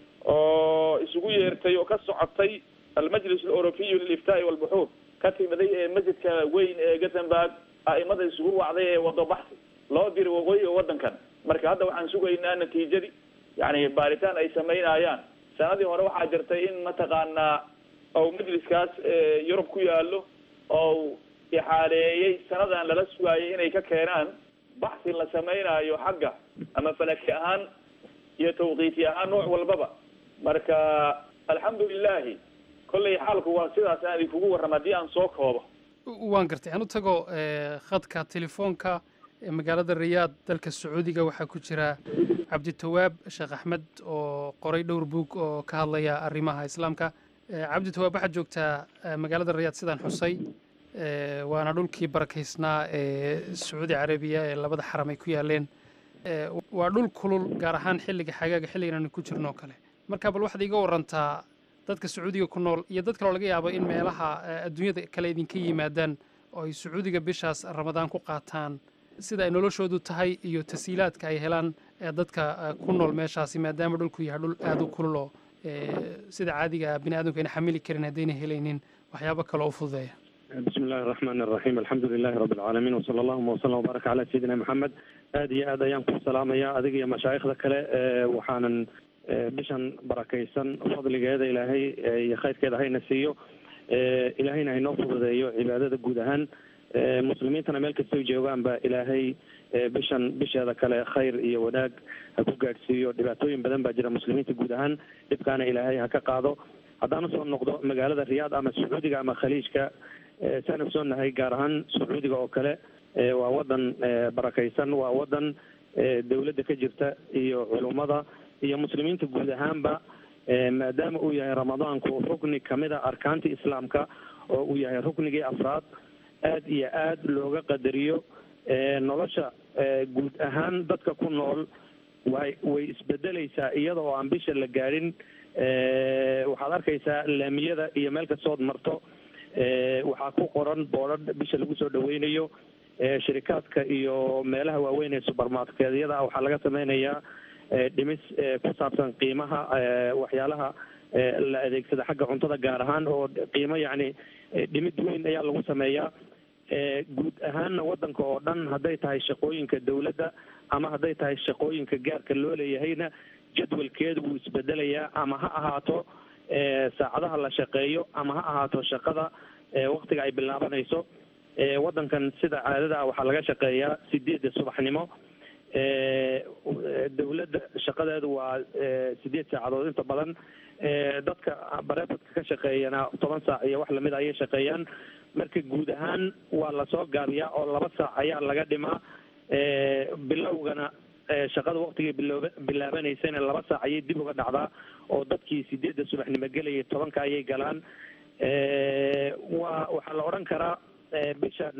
oo isugu yeertay oo ka socotay almajlis aleurobiyu liliftaai walbuxuur ka timiday ee masjidka weyn ee gothenburg a'imada isugu wacday ee wado baxsi loo diray waqooyiga waddankan marka hadda waxaan sugaynaa natiijadii yani baaritaan ay samaynayaan sanadii hore waxaa jirtay in mataqaanaa ou majliskaas yurub ku yaalo oo ixaaleeyey sanadan lala sugaayay inay ka keenaan baxsi la samaynayo xagga ama falaki ahaan iyo tawqiiti ahaan nooc walbaba marka alxamdu lilahi kollay xaalku waa sidaas aan idinkugu warrama haddii aan soo koobo waan gartay aan u tago khadka telefoonka ee magaalada riyaad dalka sacuudiga waxaa ku jira cabditawaab sheekh axmed oo qoray dhowr buug oo ka hadlaya arrimaha islaamka cabditawaab waxaad joogtaa magaalada riyaad sidaan xusay waana dhulkii barakaysnaa ee sacuudi carabiya ee labada xaram ay ku yaaleen waa dhul kulul gaar ahaan xilliga xagaaga xilligan aanu ku jirno oo kale marka bal waxaad iga warantaa dadka sacuudiga ku nool iyo dad kaloo laga yaabo in meelaha adduunyada kale idinka yimaadaan oo ay sacuudiga bishaas ramadaan ku qaataan sida ay noloshoodu tahay iyo tasiilaadka ay helaan dadka ku nool meeshaasi maadaama dhulku yahay dhul aada u kulul oo sida caadiga bini aadamku ayna xamili karin haddayna helaynin waxyaabo kaloo u fududeeya bismi illahi araxmaan araxiim alxamdu lilahi rabbi alcaalamiin wasala allahuma wasalam wabaarak calaa sayidina maxamed aada iyo aad ayaan ku salaamaya adiga iyo mashaayikhda kale waxaanan bishan barakaysan fadligeeda ilaahay iyo khayrkeeda hayna siiyo ilaahayna haynoo fududeeyo cibaadada guud ahaan muslimiintana meel kastay joogaanba ilaahay bishan bisheeda kale khayr iyo wanaag ha ku gaadhsiiyo dhibaatooyin badan baa jira muslimiinta guud ahaan dhibkaana ilaahay ha ka qaado haddaan usoo noqdo magaalada riyaad ama sacuudiga ama khaliijka saan ogsoonahay gaar ahaan sacuudiga oo kale waa wadan barakaysan waa wadan dawladda ka jirta iyo culummada iyo muslimiinta guud ahaanba maadaama uu yahay ramadaanku rukni kamid a arkaantii islaamka oo uu yahay ruknigii afraad aad iyo aad looga qadariyo nolosha guud ahaan dadka ku nool way way isbedeleysaa iyada oo aan bisha la gaadhin waxaad arkaysaa laamiyada iyo meel kastood marto waxaa ku qoran boodhadh bisha lagu soo dhaweynayo shirikaadka iyo meelaha waaweyn ee subermarketyada waxaa laga sameynayaa dhimis ku saabsan qiimaha waxyaalaha la adeegsada xagga cuntada gaar ahaan oo qiimo yacni dhimid weyn ayaa lagu sameeyaa guud ahaanna waddanka oo dhan hadday tahay shaqooyinka dawladda ama hadday tahay shaqooyinka gaarka loo leeyahayna jadwalkeedu wuu isbedelayaa ama ha ahaato saacadaha la shaqeeyo ama ha ahaato shaqada waktiga ay bilaabanayso waddankan sida caadada ah waxaa laga shaqeeyaa sideedda subaxnimo dowladda shaqadeedu waa sideed saacadood inta badan dadka bareefadka ka shaqeeyana toban saac iyo wax lamid ayay shaqeeyaan marka guud ahaan waa lasoo gaabiyaa oo laba saac ayaa laga dhimaa bilowgana shaqada waktigay bilooba bilaabanaysana laba saac ayay dib uga dhacdaa oo dadkii sideedda subaxnimo gelayay tobanka ayay galaan waa waxaa la odhan karaa bishan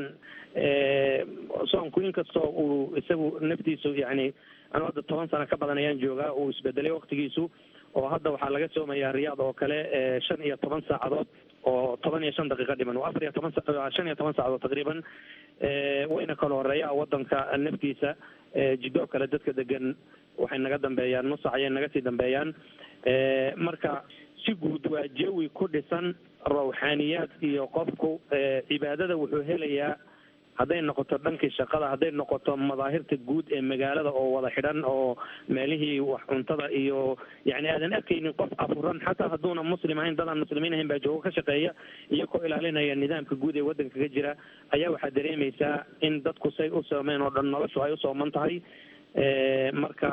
soonku inkastoo uu isagu naftiisu yani anu hadda toban sano ka badan ayaan joogaa uu isbedelay waktigiisu oo hadda waxaa laga soomayaa riyaad oo kale shan iyo toban saacadood oo toban iyo shan daqiiqa dhiman waa afar iyo toban shan iyo toban saacadood taqriiban wayna kala horeeya wadanka naftiisa jidoo kale dadka degan waxay naga dambeeyaan nusac ayay naga sii dambeeyaan marka si guud waa jawi ku dhisan rawxaaniyaad iyo qofku cibaadada wuxuu helayaa hadday noqoto dhankii shaqada hadday noqoto madaahirta guud ee magaalada oo wada xidhan oo meelihii wax cuntada iyo yani aadan arkaynin qof afuran xataa hadduuna muslim ahayn dadaan muslimiin ahayn baa joogo ka shaqeeya iyagoo ilaalinaya nidaamka guud ee waddanka ka jira ayaa waxaa dareemaysaa in dadku say u soomeen oo dhan noloshu ay u sooman tahay marka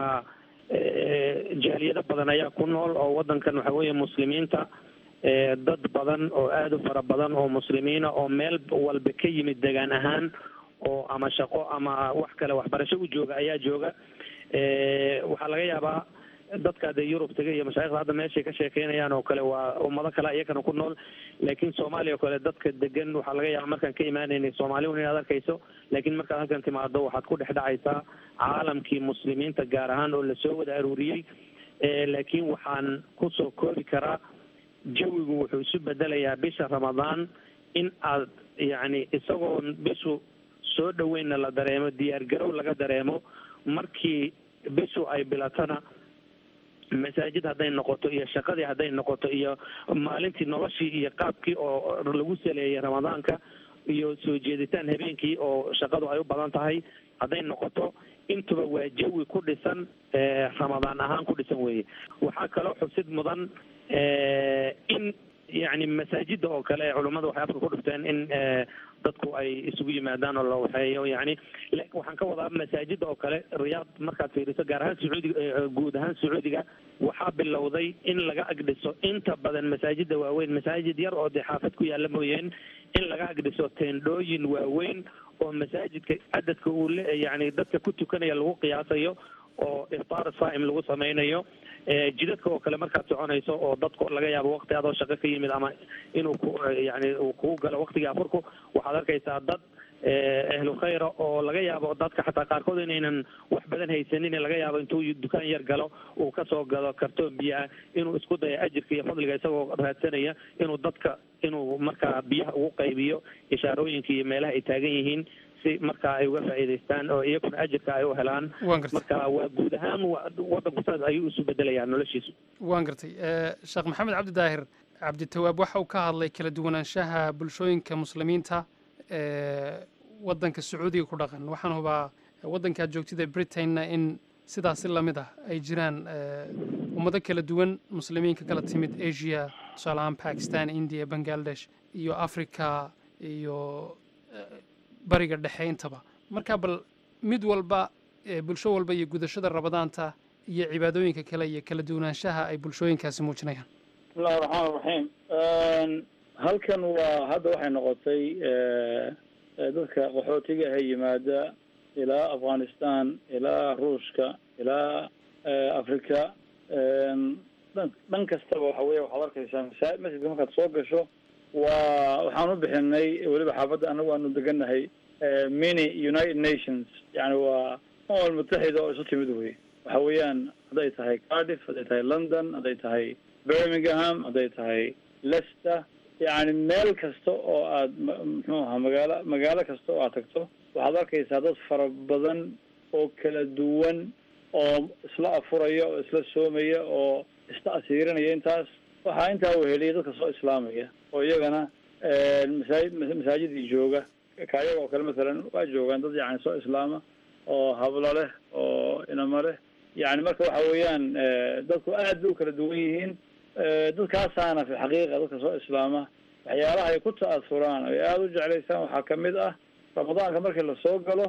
jaaliyado badan ayaa ku nool oo waddankan waxa weeye muslimiinta dad badan oo aada u fara badan oo muslimiina oo meel walba ka yimid degaan ahaan oo ama shaqo ama wax kale waxbarasho u jooga ayaa jooga waxaa laga yaabaa dadka dee yurub taga iyo mashaaikhda hadda meeshay ka sheekeynayaan oo kale waa ummado kale iyakana ku nool laakiin soomaaliya oo kale dadka degan waxaa laga yaaba markaan ka imaanaynay soomaaliyun inaad arkayso laakiin markaad halkan timaado waxaad ku dhex dhacaysaa caalamkii muslimiinta gaar ahaan oo lasoo wada aruuriyey laakiin waxaan kusoo koobi karaa jawigu wuxuu isu bedelayaa bisha ramadaan in aad yacni isagoon bishu soo dhaweynna la dareemo diyaar garow laga dareemo markii bishu ay bilatana masaajid hadday noqoto iyo shaqadii hadday noqoto iyo maalintii noloshii iyo qaabkii oo lagu saleeyay ramadaanka iyo soo jeeditaan habeenkii oo shaqadu ay u badan tahay hadday noqoto intuba waa jawi ku dhisan ramadaan ahaan ku dhisan weeye waxaa kaloo xusid mudan in yani masaajida oo kale ee culummada waxay afka ku dhufteen in dadku ay isugu yimaadaan oo la waxeeyo yani waxaan ka wadaa masaajida oo kale riyaad markaad fiiriso gaar ahaan sacuudiga guud ahaan sacuudiga waxaa bilowday in laga agdhiso inta badan masaajida waaweyn masaajid yar oo dee xaafad ku yaalla mooyeen in laga agdhiso teendhooyin waaweyn oo masaajidka cadadka uu le yani dadka ku tukanaya lagu qiyaasayo oo iftaar saa'im lagu samaynayo jidadka oo kale markaad soconayso oo dadku laga yaabo wakti adoo shaqo ka yimid ama inuu ku yani uu kugu galo waktigii afurku waxaad arkaysaa dad ahlu khayra oo laga yaabo dadka xataa qaarkood inaynan wax badan haysanin laga yaabo intuu dukaan yar galo uu kasoo gado kartoon biyo ah inuu isku dayo ajirka iyo fadliga isagoo raadsanaya inuu dadka inuu markaa biyaha ugu qaybiyo ishaarooyinka iyo meelaha ay taagan yihiin si markaa ay uga faa'iidaystaan oo iyaguna ajirka ay u helaan marka waa guud ahaan waddanku saas ayuu isu bedelayaa noloshiisu waan gartay sheekh maxamed cabdi daahir cabditawaab waxa uu ka hadlay kala duwanaanshaha bulshooyinka muslimiinta waddanka sacuudiga ku dhaqan waxaan hubaa waddankaad joogtida britainna in sidaasi lamid ah ay jiraan ummado kala duwan muslimiinka kala timid asia tusaale ahaan bakistan india bangladesh iyo africa iyo bariga dhexe intaba marka bal mid walba bulsho walba iyo gudashada rabadaanta iyo cibaadooyinka kale iyo kala duwanaanshaha ay bulshooyinkaasi muujinayaan bismillahi raxmaan raxiim halkan waa hadda waxay noqotay dadka qaxootiga ahe yimaada ilaa afghanistan ilaa ruushka ilaa africa dhan dhan kastaba waxa weya waxaad arkaysaa masa masjidka markaad soo gasho waa waxaan u bixinay weliba xaafadda anagu aanu deganahay mini united nations yani waa umam mutaxida oo isu timid wey waxa weeyaan hadday tahay cardiff hadday tahay london hadday tahay birmingham hadday tahay leicester yani meel kasta oo aad muxuu ahaa magaalo magaalo kasta oo aad tagto waxaad arkaysaa dad fara badan oo kala duwan oo isla afuraya oo isla soomaya oo isla asiirinaya intaas waxaa intaa weheliya dadka soo islaamaya oo iyagana masaajid masaajidii jooga kaayaga oo kale masalan waa joogaan dad yani soo islaama oo hablo leh oo inamo leh yani marka waxa weeyaan dadku aad bay u kala duwan yihiin dadkaasaana fi xaqiiqa dadka soo islaama waxyaalaha ay ku ta'asuraan ay aada u jeclaysaan waxaa kamid ah ramadaanka markii lasoo galo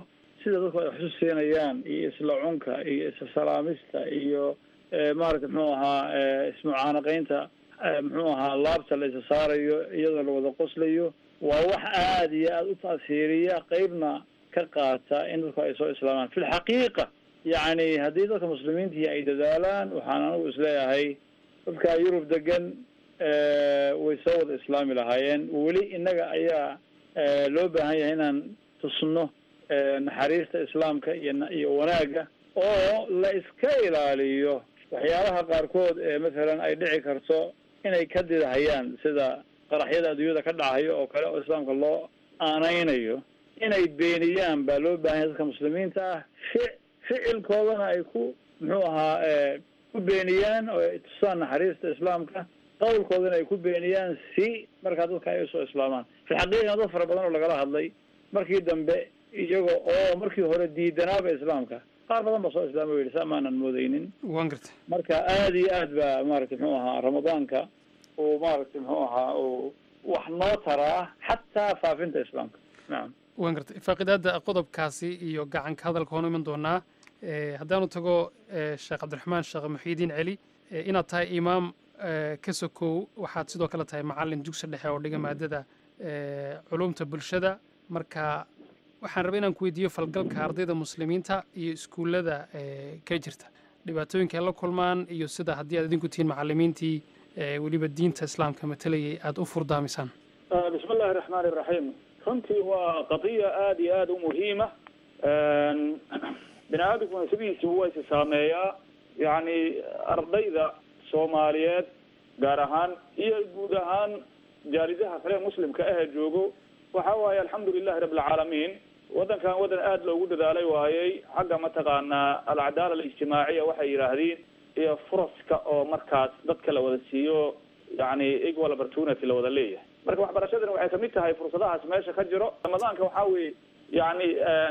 sida dadku ay xusu siinayaan iyo isla cunka iyo isla salaamista iyo maaragta muxuu ahaa ismucaanaqaynta muxuu ahaa laabta la isa saarayo iyadoo la wada qoslayo waa wax aada iyo aada u taasiiriya qeybna ka qaata in dadku ay soo islaamaan fi lxaqiiqa yacni haddii dadka muslimiintii ay dadaalaan waxaan anigu isleeyahay dadka yurub degan way soo wada islaami lahaayeen weli innaga ayaa loo baahan yahay inaan tusno naxariista islaamka iyo iyo wanaagga oo la iska ilaaliyo waxyaabaha qaarkood ee mathalan ay dhici karto inay ka didahayaan sida qaraxyada adduunyada ka dhacayo oo kale oo islaamka loo aaneynayo inay beeniyaan baa loo baahan yahay dadka muslimiinta ah fi ficilkoodana ay ku muxuu ahaa ku beeniyaan oo ay tusaan naxariista islaamka qawlkoodana ay ku beeniyaan si markaa dadka ay usoo islaamaan fi xaqiiqana dad fara badan oo lagala hadlay markii dambe iyaga oo markii hore diidanaaba islaamka qaar badan baa soo islaama yidhi saa maanan moodeynin waan gartay marka aada iyo aad baa maaragtay muxuu ahaa ramadaanka uu maaragtay muxuu ahaa uu wax noo taraa xataa faafinta islaamka nacam waan gartay faaqidaada qodobkaasi iyo gacanka hadalka hoonu iman doonaa haddaanu tago sheekh cabdiraxmaan sheekh muxiidiin celi inaad tahay imaam ka sokow waxaad sidoo kale tahay macalin dugsi dhexe oo dhiga maadada culumta bulshada marka waxaan rabay inaan ku weydiiyo falgalka ardayda muslimiinta iyo iskuullada ka jirta dhibaatooyinka ay la kulmaan iyo sida haddii aad idinku tihiin macalimiintii weliba diinta islaamka matalayay aada u furdaamisaan bismi illaahi raxmaani iraxiim runtii waa qadiya aada iyo aada u muhiima bini aadamkuna sidiisibu waa isi saameeyaa yacni ardayda soomaaliyeed gaar ahaan iyo guud ahaan jaalidaha kale muslimka ahee joogo waxa waaye alxamdu lilahi rabi alcaalamiin waddankan waddan aada loogu dadaalay waayey xagga mataqaanaa alcadaala alijtimaaciya waxay yidhaahdeen iyo furaska oo markaas dadka la wada siiyo yani equal opportunity la wada leeyahay marka waxbarashadana waxay kamid tahay fursadahaas meesha ka jiro ramadaanka waxaa weye yani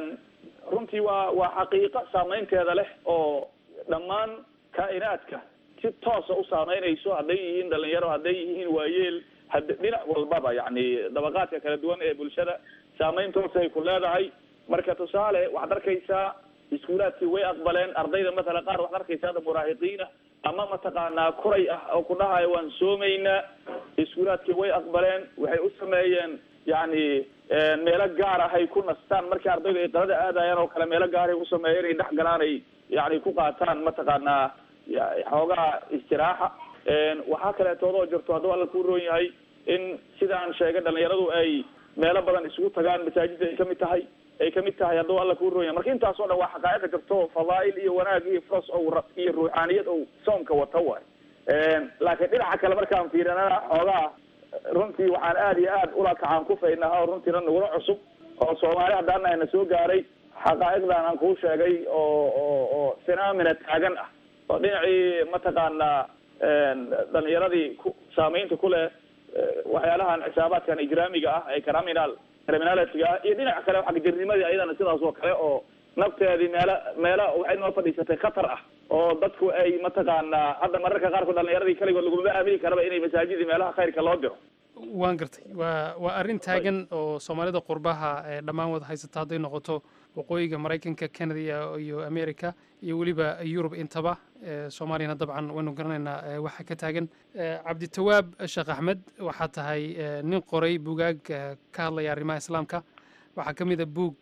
runtii waa waa xaqiiqo saameynteeda leh oo dhammaan kaa'inaadka si toosa u saameynayso hadday yihiin dhalinyaro hadday yihiin waayeel had dhinac walbaba yani dabaqaadka kala duwan ee bulshada saameyn toosa ay ku leedahay marka tusaale waxaad arkaysaa iskuulaadkii way aqbaleen ardayda matala qaar waxaad arkaysaa ada muraahiqiina ama mataqaanaa kuray ah oo ku dhahayo waan soomaynaa iskuulaadkii way aqbaleen waxay u sameeyeen yani meelo gaar ah ay ku nastaan markii ardaydu ay qalada aadayaan oo kale meelo gaaray u sameeyeen ay dhex galaan ay yani ku qaataan mataqaanaa xoogaha istiraaxa waxaa kaleetoodoo jirto hadduu alla ku roon yahay in sidaan sheegay dhalinyaradu ay meelo badan isugu tagaan masaajidda ay kamid tahay ay kamid tahay hadduu alla kuu roon yahay marka intaas oo dhan waa xaqaa'iqa jirto fadaa'il iyo wanaag iyo furas o iyo ruuxaaniyad ou soomka wata waay laakiin dhinaca kale markaan fiirinana xoogaa runtii waxaan aada iyo aad ula kacaan kufaynaha oo runtiina nagula cusub oo soomaali haddaan ayna soo gaaray xaqaa'iqdan aan kuu sheegay oo oo oo phenomena taagan ah oo dhinacii mataqaanaa dhalinyaradii ku saameynta ku leh waxyaalahan xisaabaadkan ijraamiga ah ee criminal criminalitiga ah iyo dhinaca kale xagjirnimadii ayadana sidaas oo kale oo nafteedii meelo meelo waxay noo fadhiisatay khatar ah oo dadku ay mataqaanaa hadda mararka qaarkood dhalinyaradii kaligood laguma aamini karaba inay masaajidii meelaha khayrka loo diro waan gartay waa waa arrin taagan oo soomaalida qurbaha ee dhammaan wada haysata hadday noqoto waqooyiga maraykanka canada iyo america iyo weliba yurub intaba soomaaliyana dabcan waynu garanaynaa waxa ka taagan cabditawaab sheekh axmed waxaa tahay nin qoray bugaag ka hadlaya arrimaha islaamka waxaa ka mid a buug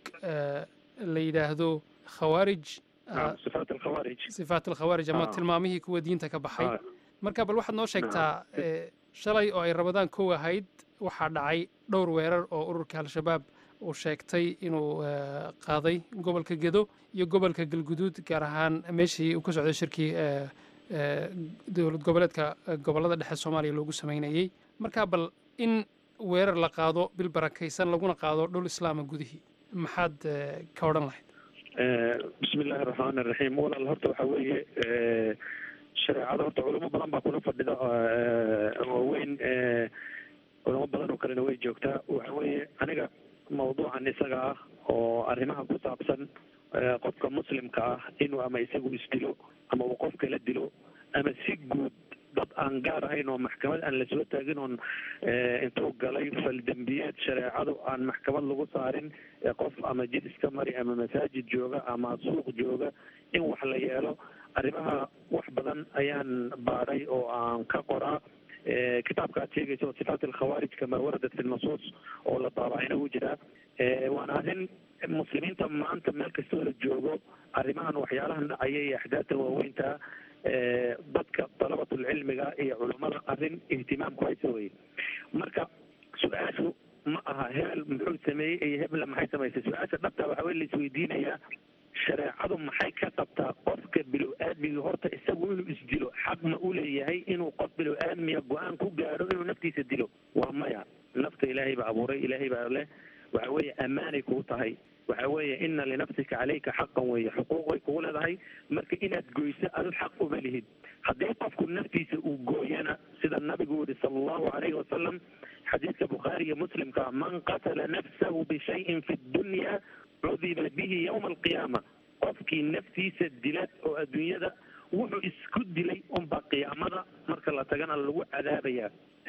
la yidhaahdo khawaarij sifaat alkhawaarij sifaat alkhawaarij ama tilmaamihii kuwa diinta ka baxay marka bal waxaad noo sheegtaa shalay oo ay rabadaan kow ahayd waxaa dhacay dhowr weerar oo ururka al-shabaab uu sheegtay inuu qaaday gobolka gedo iyo gobolka galguduud gaar ahaan meeshii uu ka socday shirkii dowlad goboleedka gobollada dhexe soomaaliya loogu sameynayey marka bal in weerar la qaado bil barakaysan laguna qaado dhul islaama gudihii maxaad ka odhan lahayd bismi illaahi raxmaan iraxiim walaal horta waxa weeye shareecada horta culamo badan baa kula fadhida waaweyn culamo badan oo kalena way joogtaa waxa weeye aniga mawduucan isaga ah oo arrimaha ku saabsan qofka muslimka ah inuu ama isagu isdilo ama uu qof kala dilo ama si guud dad aan gaar ahayn oo maxkamad aan lasoo taagin oon intuu galay faldembiyeed shareecadu aan maxkamad lagu saarin qof ama jid iska mari ama masaajid jooga ama suuq jooga in wax la yeelo arrimaha wax badan ayaan baadhay oo aan ka qoraa kitaabka aad sheegaysa oo sifaat alkhawaarij kama waradat fi nasuus oo la daabacayna wuu jiraa waana arrin muslimiinta maanta meel kastoo la joogo arrimahan waxyaalahan dhacaya iyo axdaadta waaweynta dadka dalabatulcilmiga iyo culummada arrin ihtimaamku haysa weye marka su-aashu ma aha hebel muxuu sameeyey iyo hebla maxay samaysay su-aasha dhabta waxaa wey la isweydiinayaa shareecadu maxay ka qabtaa qofka bilow-aadmiga horta isagu inuu isdilo xaq ma u leeyahay inuu qof bilow-aadmiga go-aan ku gaadho inuu naftiisa dilo waa maya nafta ilaahay baa abuuray ilaahay baa leh waxa weeye ammaanay kuu tahay waxa weeye ina linafsika caleyka xaqan weeye xuquuqay kugu leedahay marka inaad goyso adu xaq uma lihid haddii qofku naftiisa uu gooyana sida nabigu yihi sala allahu calayhi wasalam xadiidka bukhaari iyo muslimka man qatala nafsahu bishayin fi dunya cudiba bihi yowma alqiyaama qofkii naftiisa dila oo adduunyada wuxuu isku dilay unbaa qiyaamada marka la tagana lagu cadaabaya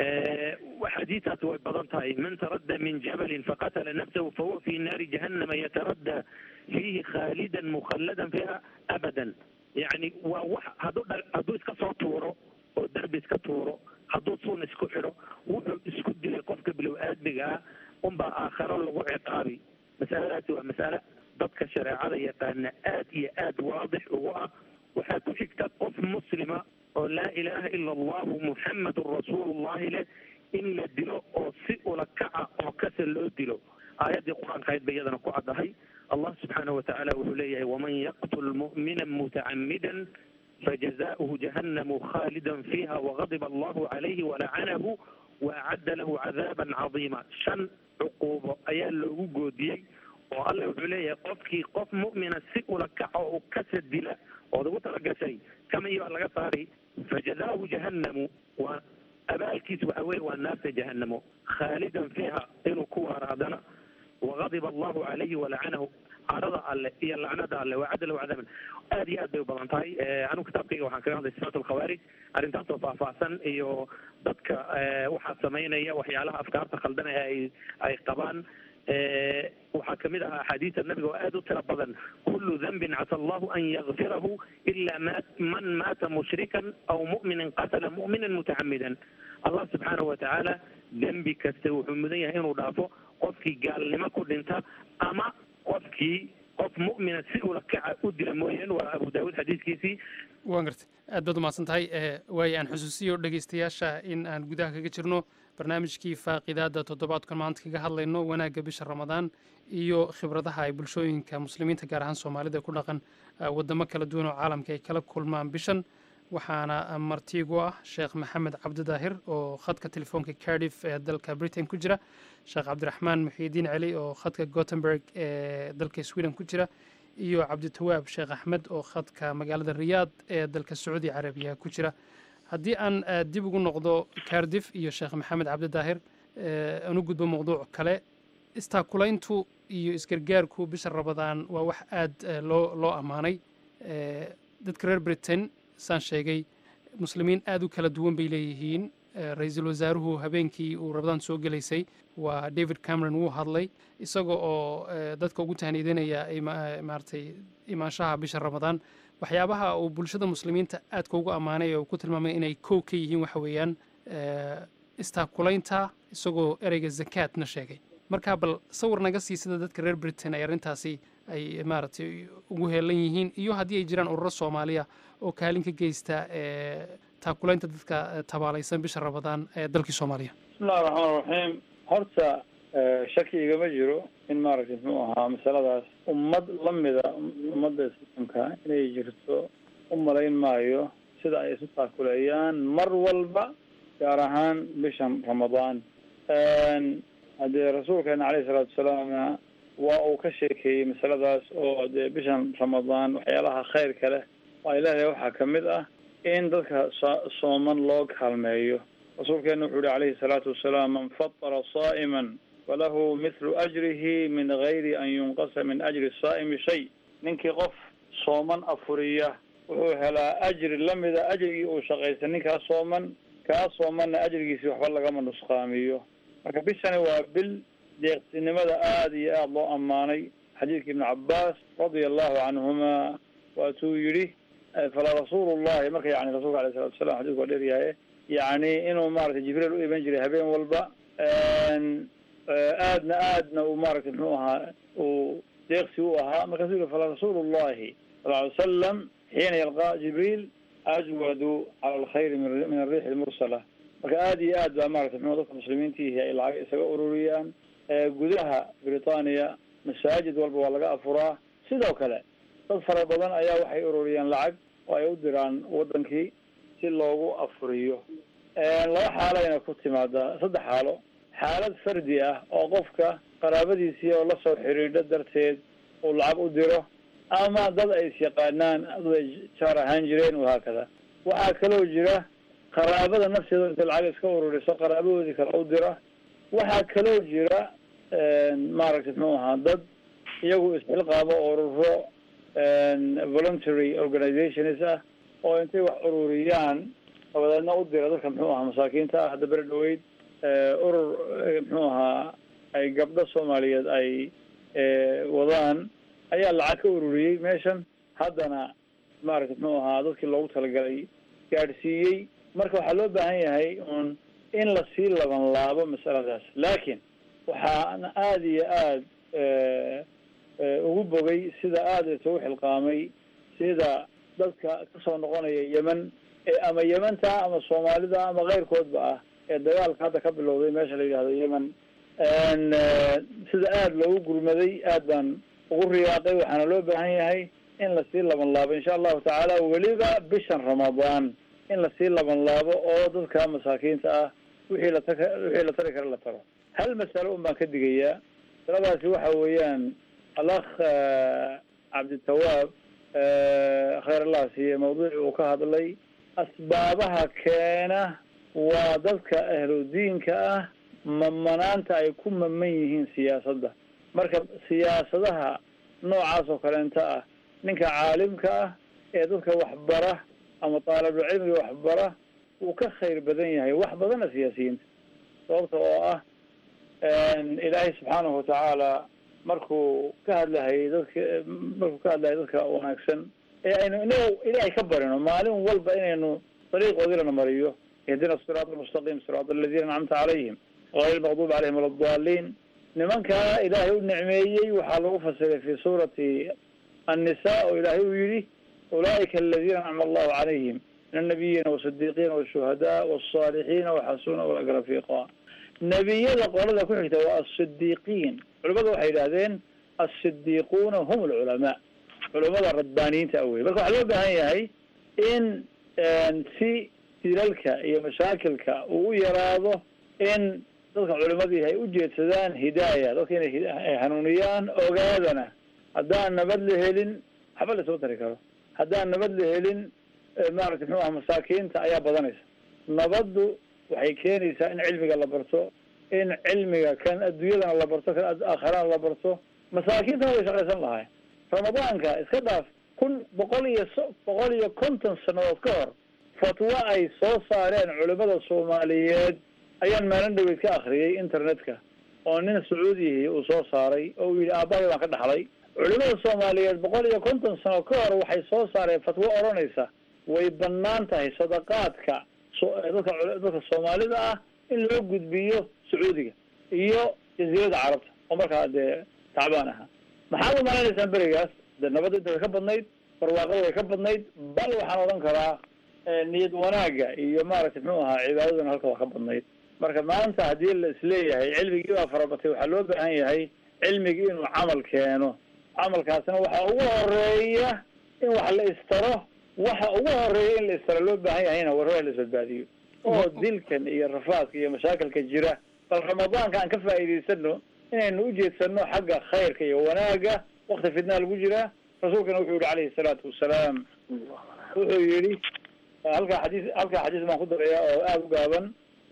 xadiistaas way badan tahay man taradda min jabalin faqatala nafsahu fahuwa fi naari jahannama yataradda fiihi khaalidan mukhalladan fiha abadan yacni waa wax hadduu dha hadduu iska soo tuuro oo derbi iska tuuro hadduu suun isku xidho wuxuu isku dilay qofka bilow aadmigaa unbaa aakharo lagu ciqaabi masaladaasi waa masale dadka shareecada yaqaana aad iyo aad waadix ugu ah waxaa ku xigta qof muslima oo laa ilaaha ila allahu muxamadun rasuulullahi leh in la dilo oo si ula kaca oo kasa loo dilo aayaddii qur-aanka ahayd ba iyadana ku caddahay allah subxaanahu watacaala wuxuu leeyahay waman yaqtul mu'mina mutacamidan fajazauhu jahannamu khaalidan fiiha wagadiba allahu calayhi walacanahu waacadda lahu cadaaban cadiima shan cuquubo ayaa loogu goodiyey oo alla wuxuu leeyahay qofkii qof mu'mina si ula kaca oo kasa dila ood ugu talagashay kamay baa laga saari fajazaahu jahannamu waa abaalkiis waxa weye waa naarta jahanamo khaalidan fiiha inuu ku waara haddana wagadiba allahu calayhi walacanahu carada alle iyo lacnada alle wacadda lahu cadaaban aad iyo aad bay u badan tahay anigu kitaabkayga waxaan kaga hadlay sifaat alkhawaarij arrintaasoo faahfaahsan iyo dadka waxaa samaynaya waxyaalaha afkaarta khaldan ee ay ay qabaan waxaa kamid ah axaadiista nabiga oo aad u tira badan kulu dambin casa allahu an yakfirahu ila ma man maata mushrikan aw mu'minin qatala mu'minan mutacamidan allah subxaanahu watacaala dembi kasta wuxuu mudan yahay inuu dhaafo qofkii gaalnimo ku dhinta ama qofkii qof mu'mina si ula kaca u dila mooyeen waa abu daawuud xadiiskiisii waan gartay aad baad umahadsan tahay waayo aan xusuusiyo dhegeystayaasha in aan gudaha kaga jirno barnaamijkii faaqidaada toddobaadkan maanta kaga hadlayno wanaagga bisha ramadaan iyo khibradaha ay bulshooyinka muslimiinta gaar ahaan soomaalida ku dhaqan wadamo kala duwan oo caalamka ay kala kulmaan bishan waxaana martiigu ah sheekh maxamed cabdidaahir oo khadka telefoonka cardiff ee dalka britain ku jira sheekh cabdiraxmaan muxiidiin celi oo khadka gothenburg ee dalka sweden ku jira iyo cabditawaab sheekh axmed oo khadka magaalada riyaad ee dalka sacuudi carabiya ku jira haddii aan dib ugu noqdo cardiff iyo sheekh maxamed cabdidaahir aan u gudbo mawduuc kale istaakulayntu iyo isgargaarku bisha rabadaan waa wax aad loo loo ammaanay dadka reer britain saan sheegay muslimiin aad u kala duwan bay leeyihiin ra-iisul wasaaruhu habeenkii uu rabadaan soo gelaysay waa david cameron wuu hadlay isaga oo dadka ugu tahniidinaya maaragtay imaanshaha bisha ramadaan waxyaabaha uu bulshada muslimiinta aadka ugu ammaanay oo ku tilmaamay inay kow ka yihiin waxa weeyaan istaakulaynta isagoo ereyga zakaatna sheegay marka bal sawir naga sii sida dadka reer britain ay arrintaasi ay maaragtay ugu heelan yihiin iyo haddii ay jiraan ururo soomaaliya oo kaalin ka geysta taakulaynta dadka tabaalaysan bisha ramadaan ee dalkii soomaaliya bismillahi raxmaan raxiim horta shaki igama jiro in maaragtay muxuu ahaa masaladaas ummad lamida ummadda islaamka inay jirto u malayn maayo sida ay isu taakuleeyaan mar walba gaar ahaan bishan ramadaan haddee rasuulkeena caleyhi salaatu wasalaamna waa uu ka sheekeeyey masaladaas oo dee bishan ramadaan waxyaalaha khayrka leh oo ay leedahay waxaa kamid ah in dadka sooman loo kaalmeeyo rasuulkeena wuxuu yihi calayhi salaatu wasalaam man fatara saa'iman falahu mithlu ajrihi min gayri an yunqasa min ajri saa'imi shay ninkii qof sooman afuriya wuxuu helaa ajri lamida ajrigii uu shaqaystay ninkaa sooman kaa soomanna ajrigiisi waxba lagama nusqaamiyo marka bishani waa bil deeqsinimada aada iyo aada loo ammaanay xadiidka ibnu cabaas radia allahu canhuma waatuu yidhi falaa rasuulu llahi marka yani rasulka alayh salatu salam xadidku waa dheeryahay yani inuu maratay jibriil u iman jiray habeen walba aadna aadna uu maratay muxuu ahaa uu deeqsi u ahaa markaasuu yihi falaa rasuulu llahi sal alay salam xiina yalqaa jibriil ajwadu cala alkhayri min ariixi lmursala marka aada iyo aad baa maratay mxu dadka muslimiintiihi ay lacag isaga ururiyaan gudaha britania masaajid walba waa laga afuraa sidoo kale dad fara badan ayaa waxay ururiyeen lacag oo ay u diraan wadankii si loogu afuriyo laba xaalayna ku timaadaa saddex xaalo xaalad fardi ah oo qofka qaraabadiisii oo lasoo xiriidho darteed uu lacag u diro ama dad ay is yaqaanaan dad ay jaar ahaan jireen wahaakada waxaa kaloo jira qaraabada nafteeda intay lacag iska ururiso qaraabadoodii kale u dira waxaa kaloo jira maaragtay muxuu ahaa dad iyagu isxilqaabo ururo voluntary organizations ah oo intay wax ururiyaan dabadeedna u dira dadka muxuu ahaa masaakiinta ah hadda beri dhaweyd urur muxuu ahaa ay gabdho soomaaliyeed ay wadaan ayaa lacag ka ururiyey meeshan haddana maaragtay muxuu ahaa dadkii loogu talagalay gaadhsiiyey marka waxaa loo baahan yahay un in lasii laban laabo masaladaas laakiin waxaana aada iyo aada ugu bogay sida aada isugu xilqaamay sida dadka kasoo noqonaya yemen ama yementa ama soomaalida ama keyrkoodba ah ee dagaalka hadda ka bilowday meesha la yidhahdo yemen sida aada loogu gurmaday aad baan ugu riyaaqay waxaana loo baahan yahay in lasii laban laabo insha allahu tacaala weliba bishan ramadaan in lasii laban laabo oo dadka masaakiinta ah wixii lat wixii la tari kara la taro hal masalo un baan ka digayaa masaladaasi waxa weeyaan alakh cabditawaab khayr allah siiye mawduuci uu ka hadlay asbaabaha keena waa dadka ahludiinka ah mamanaanta ay ku maman yihiin siyaasadda marka siyaasadaha noocaas oo kaleenta ah ninka caalimka ah ee dadka waxbara ama taalibul cilmiga waxbara wuu ka khayr badan yahay wax badana siyaasiyiinta sababta oo ah ilaahay subxaanahu watacaala markuu ka hadlahayay dadka markuu ka hadlahayay dadka wanaagsan ee aynu inaga ilaahay ka barino maalin walba inaynu dariiqoodilana mariyo ihdina siraat almustaqim siraat aladiina ancamta calayhim gayr lmaqduub calayhim wala daliin nimankaa ilaahay u nicmeeyey waxaa lagu fasiray fi suurati annisa oo ilaahay uu yihi ulaa'ika aladiina ancama allahu calayhim min annabiyiina wasidiiqiina washuhadaa wasaalixiina waxasuna ulaka rafiiqa nebiyada qolada ku xigta waa asidiiqiin culimada waxay yidhahdeen asidiiquuna hum alculamaa culamada radbaaniyiinta awey marka waxaa loo baahan yahay in si dilalka iyo mashaakilka uu u yaraado in dadka culimadii ay ujeedsadaan hidaaya dadka inay hanuuniyaan ogaadana haddaan nabad la helin waxba lasoo tari karo haddaan nabad la helin maaragtay muxuu aha masaakiinta ayaa badanaysa nabaddu waxay keenaysaa in cilmiga la barto in cilmiga kan adduunyadana la barto kan aakharana la barto masaakiintana way shaqaysan lahay ramadaanka iska dhaaf kun boqol iyo so boqol iyo konton sanadood ka hor fatwo ay soo saareen culimada soomaaliyeed ayaan maalin dhaweyd ka akriyay internetka oo nin sacuudihi uu soo saaray oo uu yidhi aabbahay baan ka dhaxlay culimada soomaaliyeed boqol iyo konton sano ka hor waxay soo saareen fatwo odhanaysa way banaan tahay sadaqaadka dadka dadka soomaalida ah in loo gudbiyo sacuudiga iyo jaziirada carabta oo markaa dee tacbaan ahaa maxaad u maleynaysaan berigaas de nabadda inta way ka badnayd barwaaqada way ka badnayd bal waxaan odhan karaa niyad wanaaga iyo maaragtay muxuu ahaa cibaadadana halka waa ka badnayd marka maanta haddii la isleeyahay cilmigii baa farabatay waxaa loo baahan yahay cilmigii inuu camal keeno camalkaasna waxaa ugu horeeya in wax la istaro waxa ugu horeeya in la istaro loo baahan yahayna warwaa la isbadbaadiyo oo dilkan iyo rafaadka iyo mashaakilka jira bal ramadaanka aan ka faa'iidaysano inaynu ujeedsano xagga khayrka iyo wanaaga wakti fitnaa lagu jiraa rasuulkana wuxuu yihi calayhi salaatu wasalaam wuxuu yihi halkaa xadiis halkaa xadiis baan ku daraya oo aada u gaaban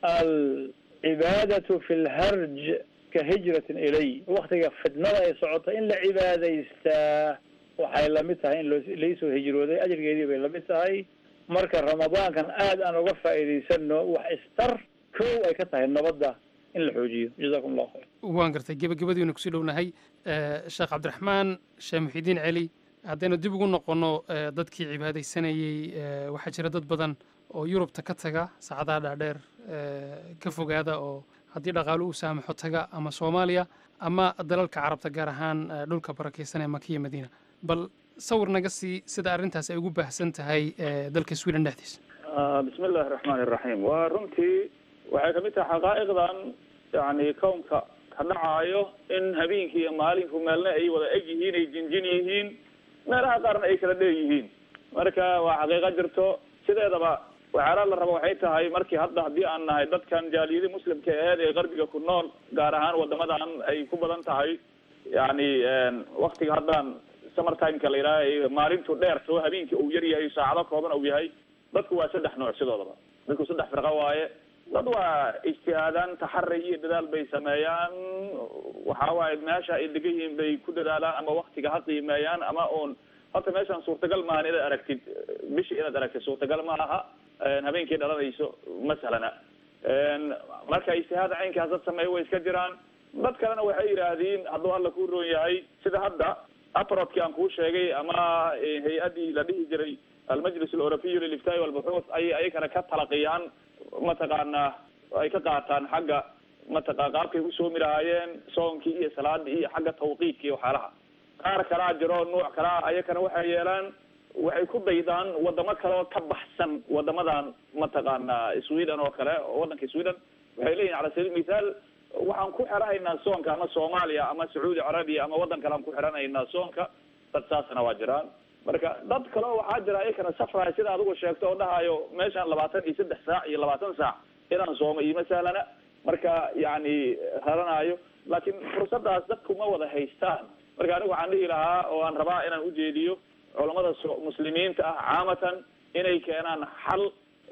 alcibaadatu fi lharj ka hijratin ilay waktiga fitnada ay socoto in la cibaadaystaa waxay lamid tahay in loo laisoo hijrooday ajrigeedii bay lamid tahay marka ramadaankan aad aan uga faa'iidaysano wax istar kow ay ka tahay nabadda in la xoojiyo jazakum allahu khayr waan gartay gebagabadiinu kusii dhownahay sheekh cabdiraxmaan sheekh muxidiin celi haddaynu dib ugu noqonno dadkii cibaadaysanayey waxaa jira dad badan oo yurubta ka taga saacadaha dhaadheer ka fogaada oo haddii dhaqaalo uu saamaxo taga ama soomaaliya ama dalalka carabta gaar ahaan dhulka barakaysan ee makiya madiina bal sawir naga sii sida arrintaas ay ugu baahsan tahay dalka sweden dhexdiisa bismi illaahi raxmaani iraxiim waa runtii waxay kamid tahay xaqaa'iqdan yani kownka ka dhacaayo in habeenkii iyo maalinku meelna ay wada eg yihiin ay jinjin yihiin meelaha qaarna ay kala dheer yihiin marka waa xaqiiqo jirto sideedaba waxyaalaha la rabo waxay tahay markii hadda haddii aan nahay dadkan jaaliyadii muslimka aheed ee qarbiga ku nool gaar ahaan wadamadan ay ku badan tahay yani waktiga haddaan summer timeka la yidhaha maalintu dheerto habeenkii uu yar yahay saacado kooban uu yahay dadku waa saddex nooc sidoodaba dadku saddex firqa waaye dad waa ijtihaadaan taxari iyo dadaal bay sameeyaan waxa waaye meesha ay degan yihiin bay ku dadaalaan ama waktiga ha qiimeeyaan ama uun horta meeshaan suurtagal maahan inaad aragtid bishii inaad aragtid suurtagal ma aha habeenkii dhalanayso ma sahlana marka ijtihaad caynkaas dad sameeya way iska jiraan dad kalena waxay yidhaahdeen hadduu alla ku roon yahay sida hadda aprodkii aan kuu sheegay ama hay-addii la dhihi jiray almajlis aleurobiy liliftaai walbuxuuth ayay ayakana ka talaqiyaan mataqaanaa ay ka qaataan xagga mataqa qaabkay ku soomi lahaayeen soonkii iyo salaadii iyo xagga tawqiidka iyo waxyaalaha qaar kalaa jiro nuuc kalaa ayakana waxay yeelaan waxay ku daydaan wadamo kale oo ka baxsan wadamadan mataqaanaa sweden oo kale oo wadanka sweden waxay leeyihin cala sabiil mithaal waxaan ku xiranaynaa soonka ama soomaaliya ama sacuudi carabiya ama waddan kale aan ku xiranaynaa soonka dad saasna waa jiraan marka dad kale oo waxaa jira ayakana safraya sida adigu sheegto oo dhahayo meeshaan labaatan iyo saddex saac iyo labaatan saac inaan soomo iyo masalana marka yani raranayo laakiin fursadaas dadku ma wada haystaan marka anigu waxaan dhihi lahaa oo aan rabaa inaan ujeediyo culamada so muslimiinta ah caamatan inay keenaan xal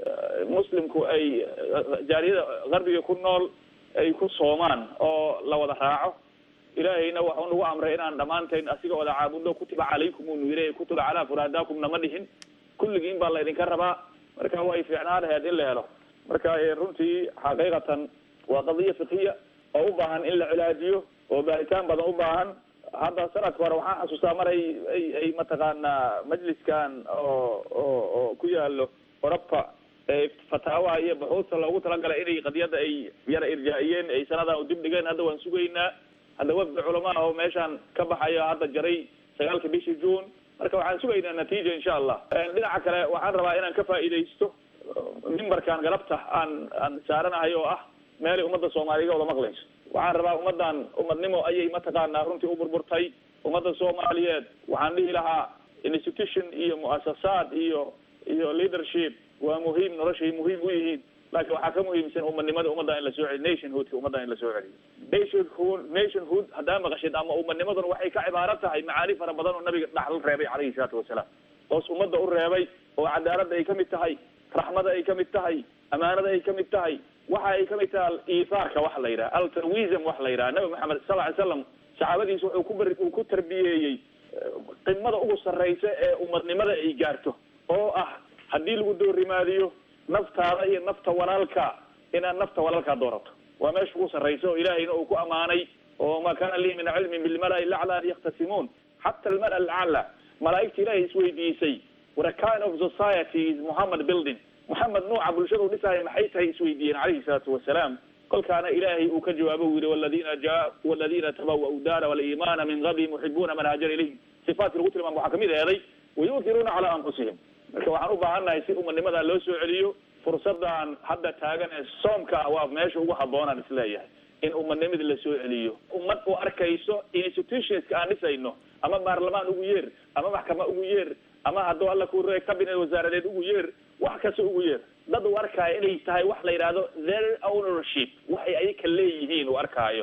muslimku ay jaaliyada qarbiga ku nool ay ku soomaan oo la wada raaco ilaahayna waxau nagu amray inaan dhammaantayn asiga wada caabudno kutiba calaykum unu yiri kutiba calaa furaadaakum nama dhihin kulligiin baa laydinka rabaa marka way fiicnaan laheed in la helo marka runtii xaqiiqatan waa qadiya fikiya oo u baahan in la cilaajiyo oo baaritaan badan u baahan hadda sanadka hore waxaan xasuustaa mar ay ay ay mataqaanaa majliskan oo oo oo ku yaalo oroba fataawaha iyo buxuusta loogu talagalay inay qadiyadda ay yara irjaa-iyeen ay sanadan dib dhigeen hadda waan sugaynaa hadda wafdi culamaa oo meeshaan ka baxayo hadda jaray sagaalka bishii june marka waxaan sugaynaa natiija insha allah dhinaca kale waxaan rabaa inaan ka faa'iidaysto mimbarkan galabta aan aan saaranahay oo ah meelay ummadda soomaaliga wada maqlayso waxaan rabaa ummaddan umadnimo ayay mataqaanaa runtii u burburtay ummadda soomaaliyeed waxaan dhihi lahaa institution iyo mu'asasaad iyo iyo leadership waa muhiim noloshay muhiim u yihiin laakiin waxaa ka muhiimsan umadnimada ummadda in la soo celiyo nationhoodka ummadda in la soo celiyo nationhood nationhood haddaa maqashid ama umadnimaduna waxay ka cibaaro tahay macaani fara badan oo nabiga dhaxal reebay calayhi salaatu wasalaam hoos ummadda u reebay oo cadaaladda ay ka mid tahay raxmada ay ka mid tahay amaanada ay ka mid tahay waxa ay ka mid tahay iifaarka wax la yidhaha altruism wax la yidhaha nabi maxamed sal ly slam saxaabadiisa wuxuu ku bari uu ku tarbiyeeyey qimada ugu sarraysa ee umadnimada ay gaarto oo ah haddii lagu doorimaadiyo naftaada iyo nafta walaalka inaad nafta walaalkaa doorato waa meesha ugu sarraysa oo ilaahayna uu ku amaanay oo ma kana lii min cilmin bilmala-i lacla an yakhtasimuun xata almala alcala malaa'igta ilaahay isweydiisay what a kind of society is muhammad building moxamed nuuca bulshada u dhisaayo maxay tahay isweydiiyeen calayhi salaatu wasalaam kolkaana ilaahay uu ka jawaabo u yihi waladina ja waladina tabawa'u daara waliimaana min qablihim yuxibuuna man haajara ilayhim sifaatkii lagu tilmaam waxaa kamid eeday wayuutiruuna calaa anfusihim marka waxaan u baahannahay si umadnimadaa loo soo celiyo fursadan hadda taagan ee soomka ah waa meesha ugu habboonaan isleeyahay in umadnimada la soo celiyo ummad u arkayso institutionska aan dhisayno ama baarlamaan ugu yeer ama maxkama ugu yeer ama hadduu alla ku re cabinet wasaaradeed ugu yeer wax kasta ugu yeer dad u arkaayo inay tahay wax la yidhaahdo their ownership waxay ayaka leeyihiin u arkaayo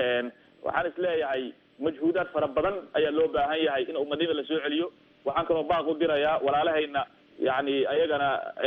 waxaan isleeyahay majhuudaad fara badan ayaa loo baahan yahay in umadnimada la soo celiyo waxaan kaloo baaq u dirayaa walaalahayna yani ayagana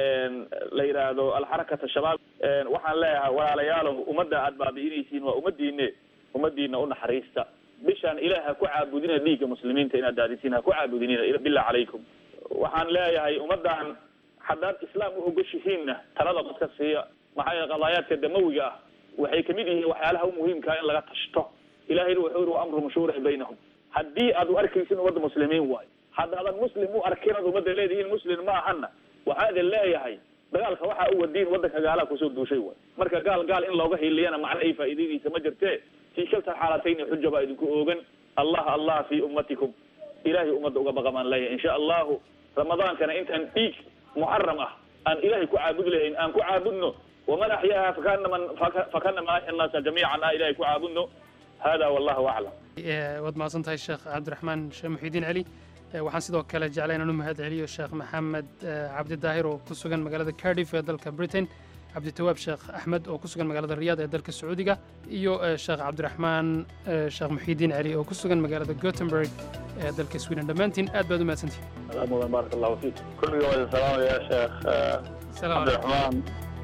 la yidhaahdo alxarakata shabaab waxaan leeyahay walaalayaalow ummadda aad baabi'inaysiin waa ummadiine ummadiina u naxariista bishaan ilaah ha ku caabudina dhiigga muslimiinta inaad daadisiin ha ku caabudinina billah calaykum waxaan leeyahay ummaddan haddaad islaam u ogoshihiinna talada dadka siiya maxaa yeele qadaayaadka damawiga ah waxay kamid yihiin waxyaalaha u muhiimkaa in laga tashto ilahayna wuxuu yiri wa amruhum shuura baynahum haddii aad u arkaysin ummadda muslimiin waayo haddaadan muslim u arkin ad ummadda leedihiin muslim ma ahana waxaa idin leeyahay dagaalka waxaa u wadiin waddanka gaalaha kusoo duushay waay marka gaal gaal in looga hiliyana macno ay faa'iidadiisa ma jirtee fii shalta xaalatayni xuja baa idinku oogan allah allah fi ummatikum ilahay ummadda uga baqa baan leeyahay insha allahu ramadaankana intaan dhiig muxaram ah aan ilahay ku caabud lahayn aan ku caabudno waman axyaaha fakanama fakanama axya annaasa jamiican ah ilahay ku caabudno hada wallahu aclam waad mahadsan tahay sheekh cabdiraxmaan sheekh muxiidiin celi waxaan sidoo kale jeclay inaan u mahad celiyo sheekh maxamed cabdi daahir oo ku sugan magaalada cardiff ee dalka britain cabditawaab sheekh axmed oo ku sugan magaalada riyaad ee dalka sacuudiga iyo sheekh cabdiraxmaan sheekh muxiidiin celi oo ku sugan magaalada gothenburg ee dalka sweden dhammaantiin aad baad u mahadsantihin mudan baaraka allahu fiik kulliga waa idin salaamaya sheekh cabdiraxmaan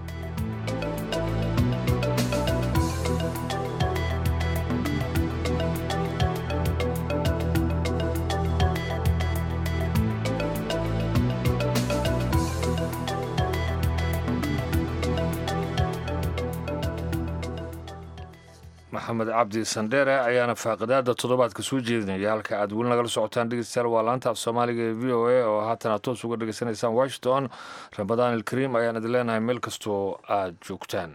maxamed cabdi sandheere ayaana faaqidaada toddobaadka soo jeedinaya halka aad weli nagala socotaan dhegeystayaal waa laanta af soomaaliga ee v o a oo haatan aad toos uga dhegeysanaysaan washington ramadaan ilkariim ayaan idin leenahay meel kastoo aad joogtaan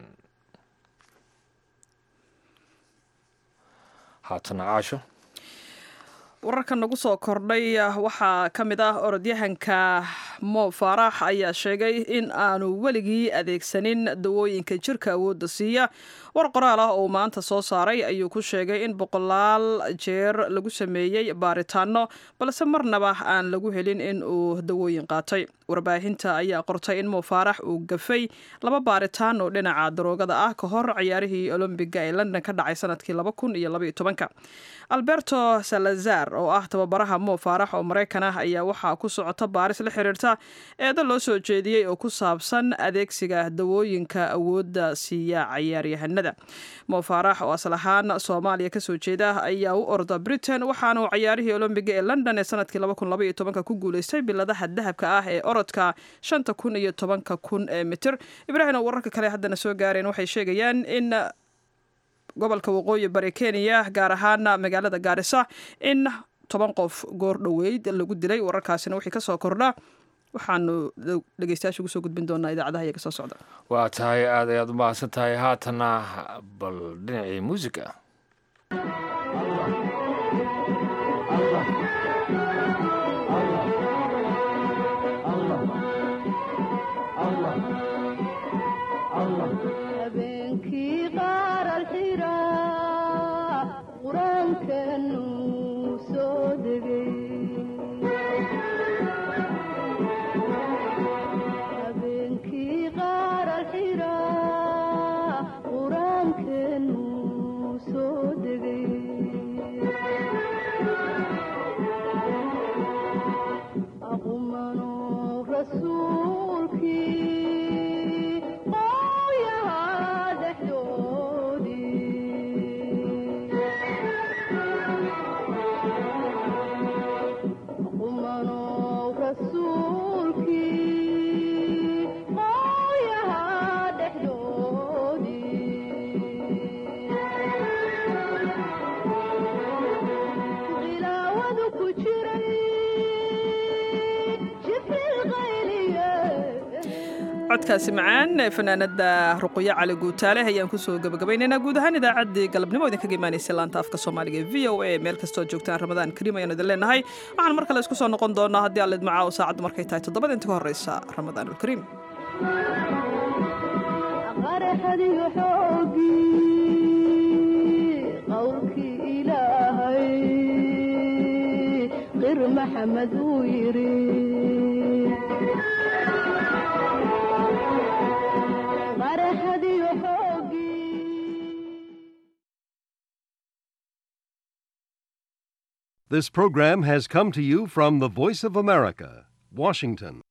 haatana caasho wararka nagu soo kordhay waxaa ka mid ah orodyahanka mo faarax ayaa sheegay in aanu weligii adeegsanin dawooyinka jirka awoodda siiya war qoraal ah oo maanta soo saaray ayuu ku sheegay in boqolaal jeer lagu sameeyey baaritaano balse marnaba aan lagu helin in uu dawooyin qaatay warbaahinta ayaa qortay in mo faarax uu gafay laba baaritaan oo dhinaca daroogada ah ka hor ciyaarihii olombiga ee london ka dhacay sanadkii laba kun iyo labaiyo tobanka alberto salazar oo ah tababaraha mo faarax oo maraykan ah ayaa waxaa ku socota baaris la xiriirta eedo loo soo jeediyey oo ku saabsan adeegsiga dawooyinka awoodda siiya cayaaryahanada mo faarax oo asal ahaan soomaaliya kasoo jeeda ayaa u orda britain waxaana uu cayaarihii olombiga ee london ee sanadkii ku guuleystay biladaha dahabka ah ee orodka shanta kun iyo tobanka kun ee mitir ibraahim oo wararka kale haddana soo gaareen waxay sheegayaan in gobolka waqooyi bari kenya gaar ahaan magaalada gaarisa in toban qof goor dhoweyd lagu dilay wararkaasina wixii kasoo kordha waxaanu dhegeystayaasha ugu soo gudbin doonaa idaacadaha iyaga soo socda waa tahay aad ayaad u mahadsan tahay haatana bal dhinacii muusiga codkaasi macaan ee fanaanada ruqyo cali guutaale ayaan kusoo gabagabaynaynaa guud ahaan idaacaddii galabnimo idinkaga imaanaysa laanta afka soomaaliga e v o a meel kastoo joogtaan ramadaan kariim ayaan idin leenahay waxaan mar kale isku soo noqon doonaa haddii allid macaawo saacaddu markay tahay toddobada inta ka horreysa ramadaanulkariim maxamed uu yiri This program has come to you from the Voice of America, Washington.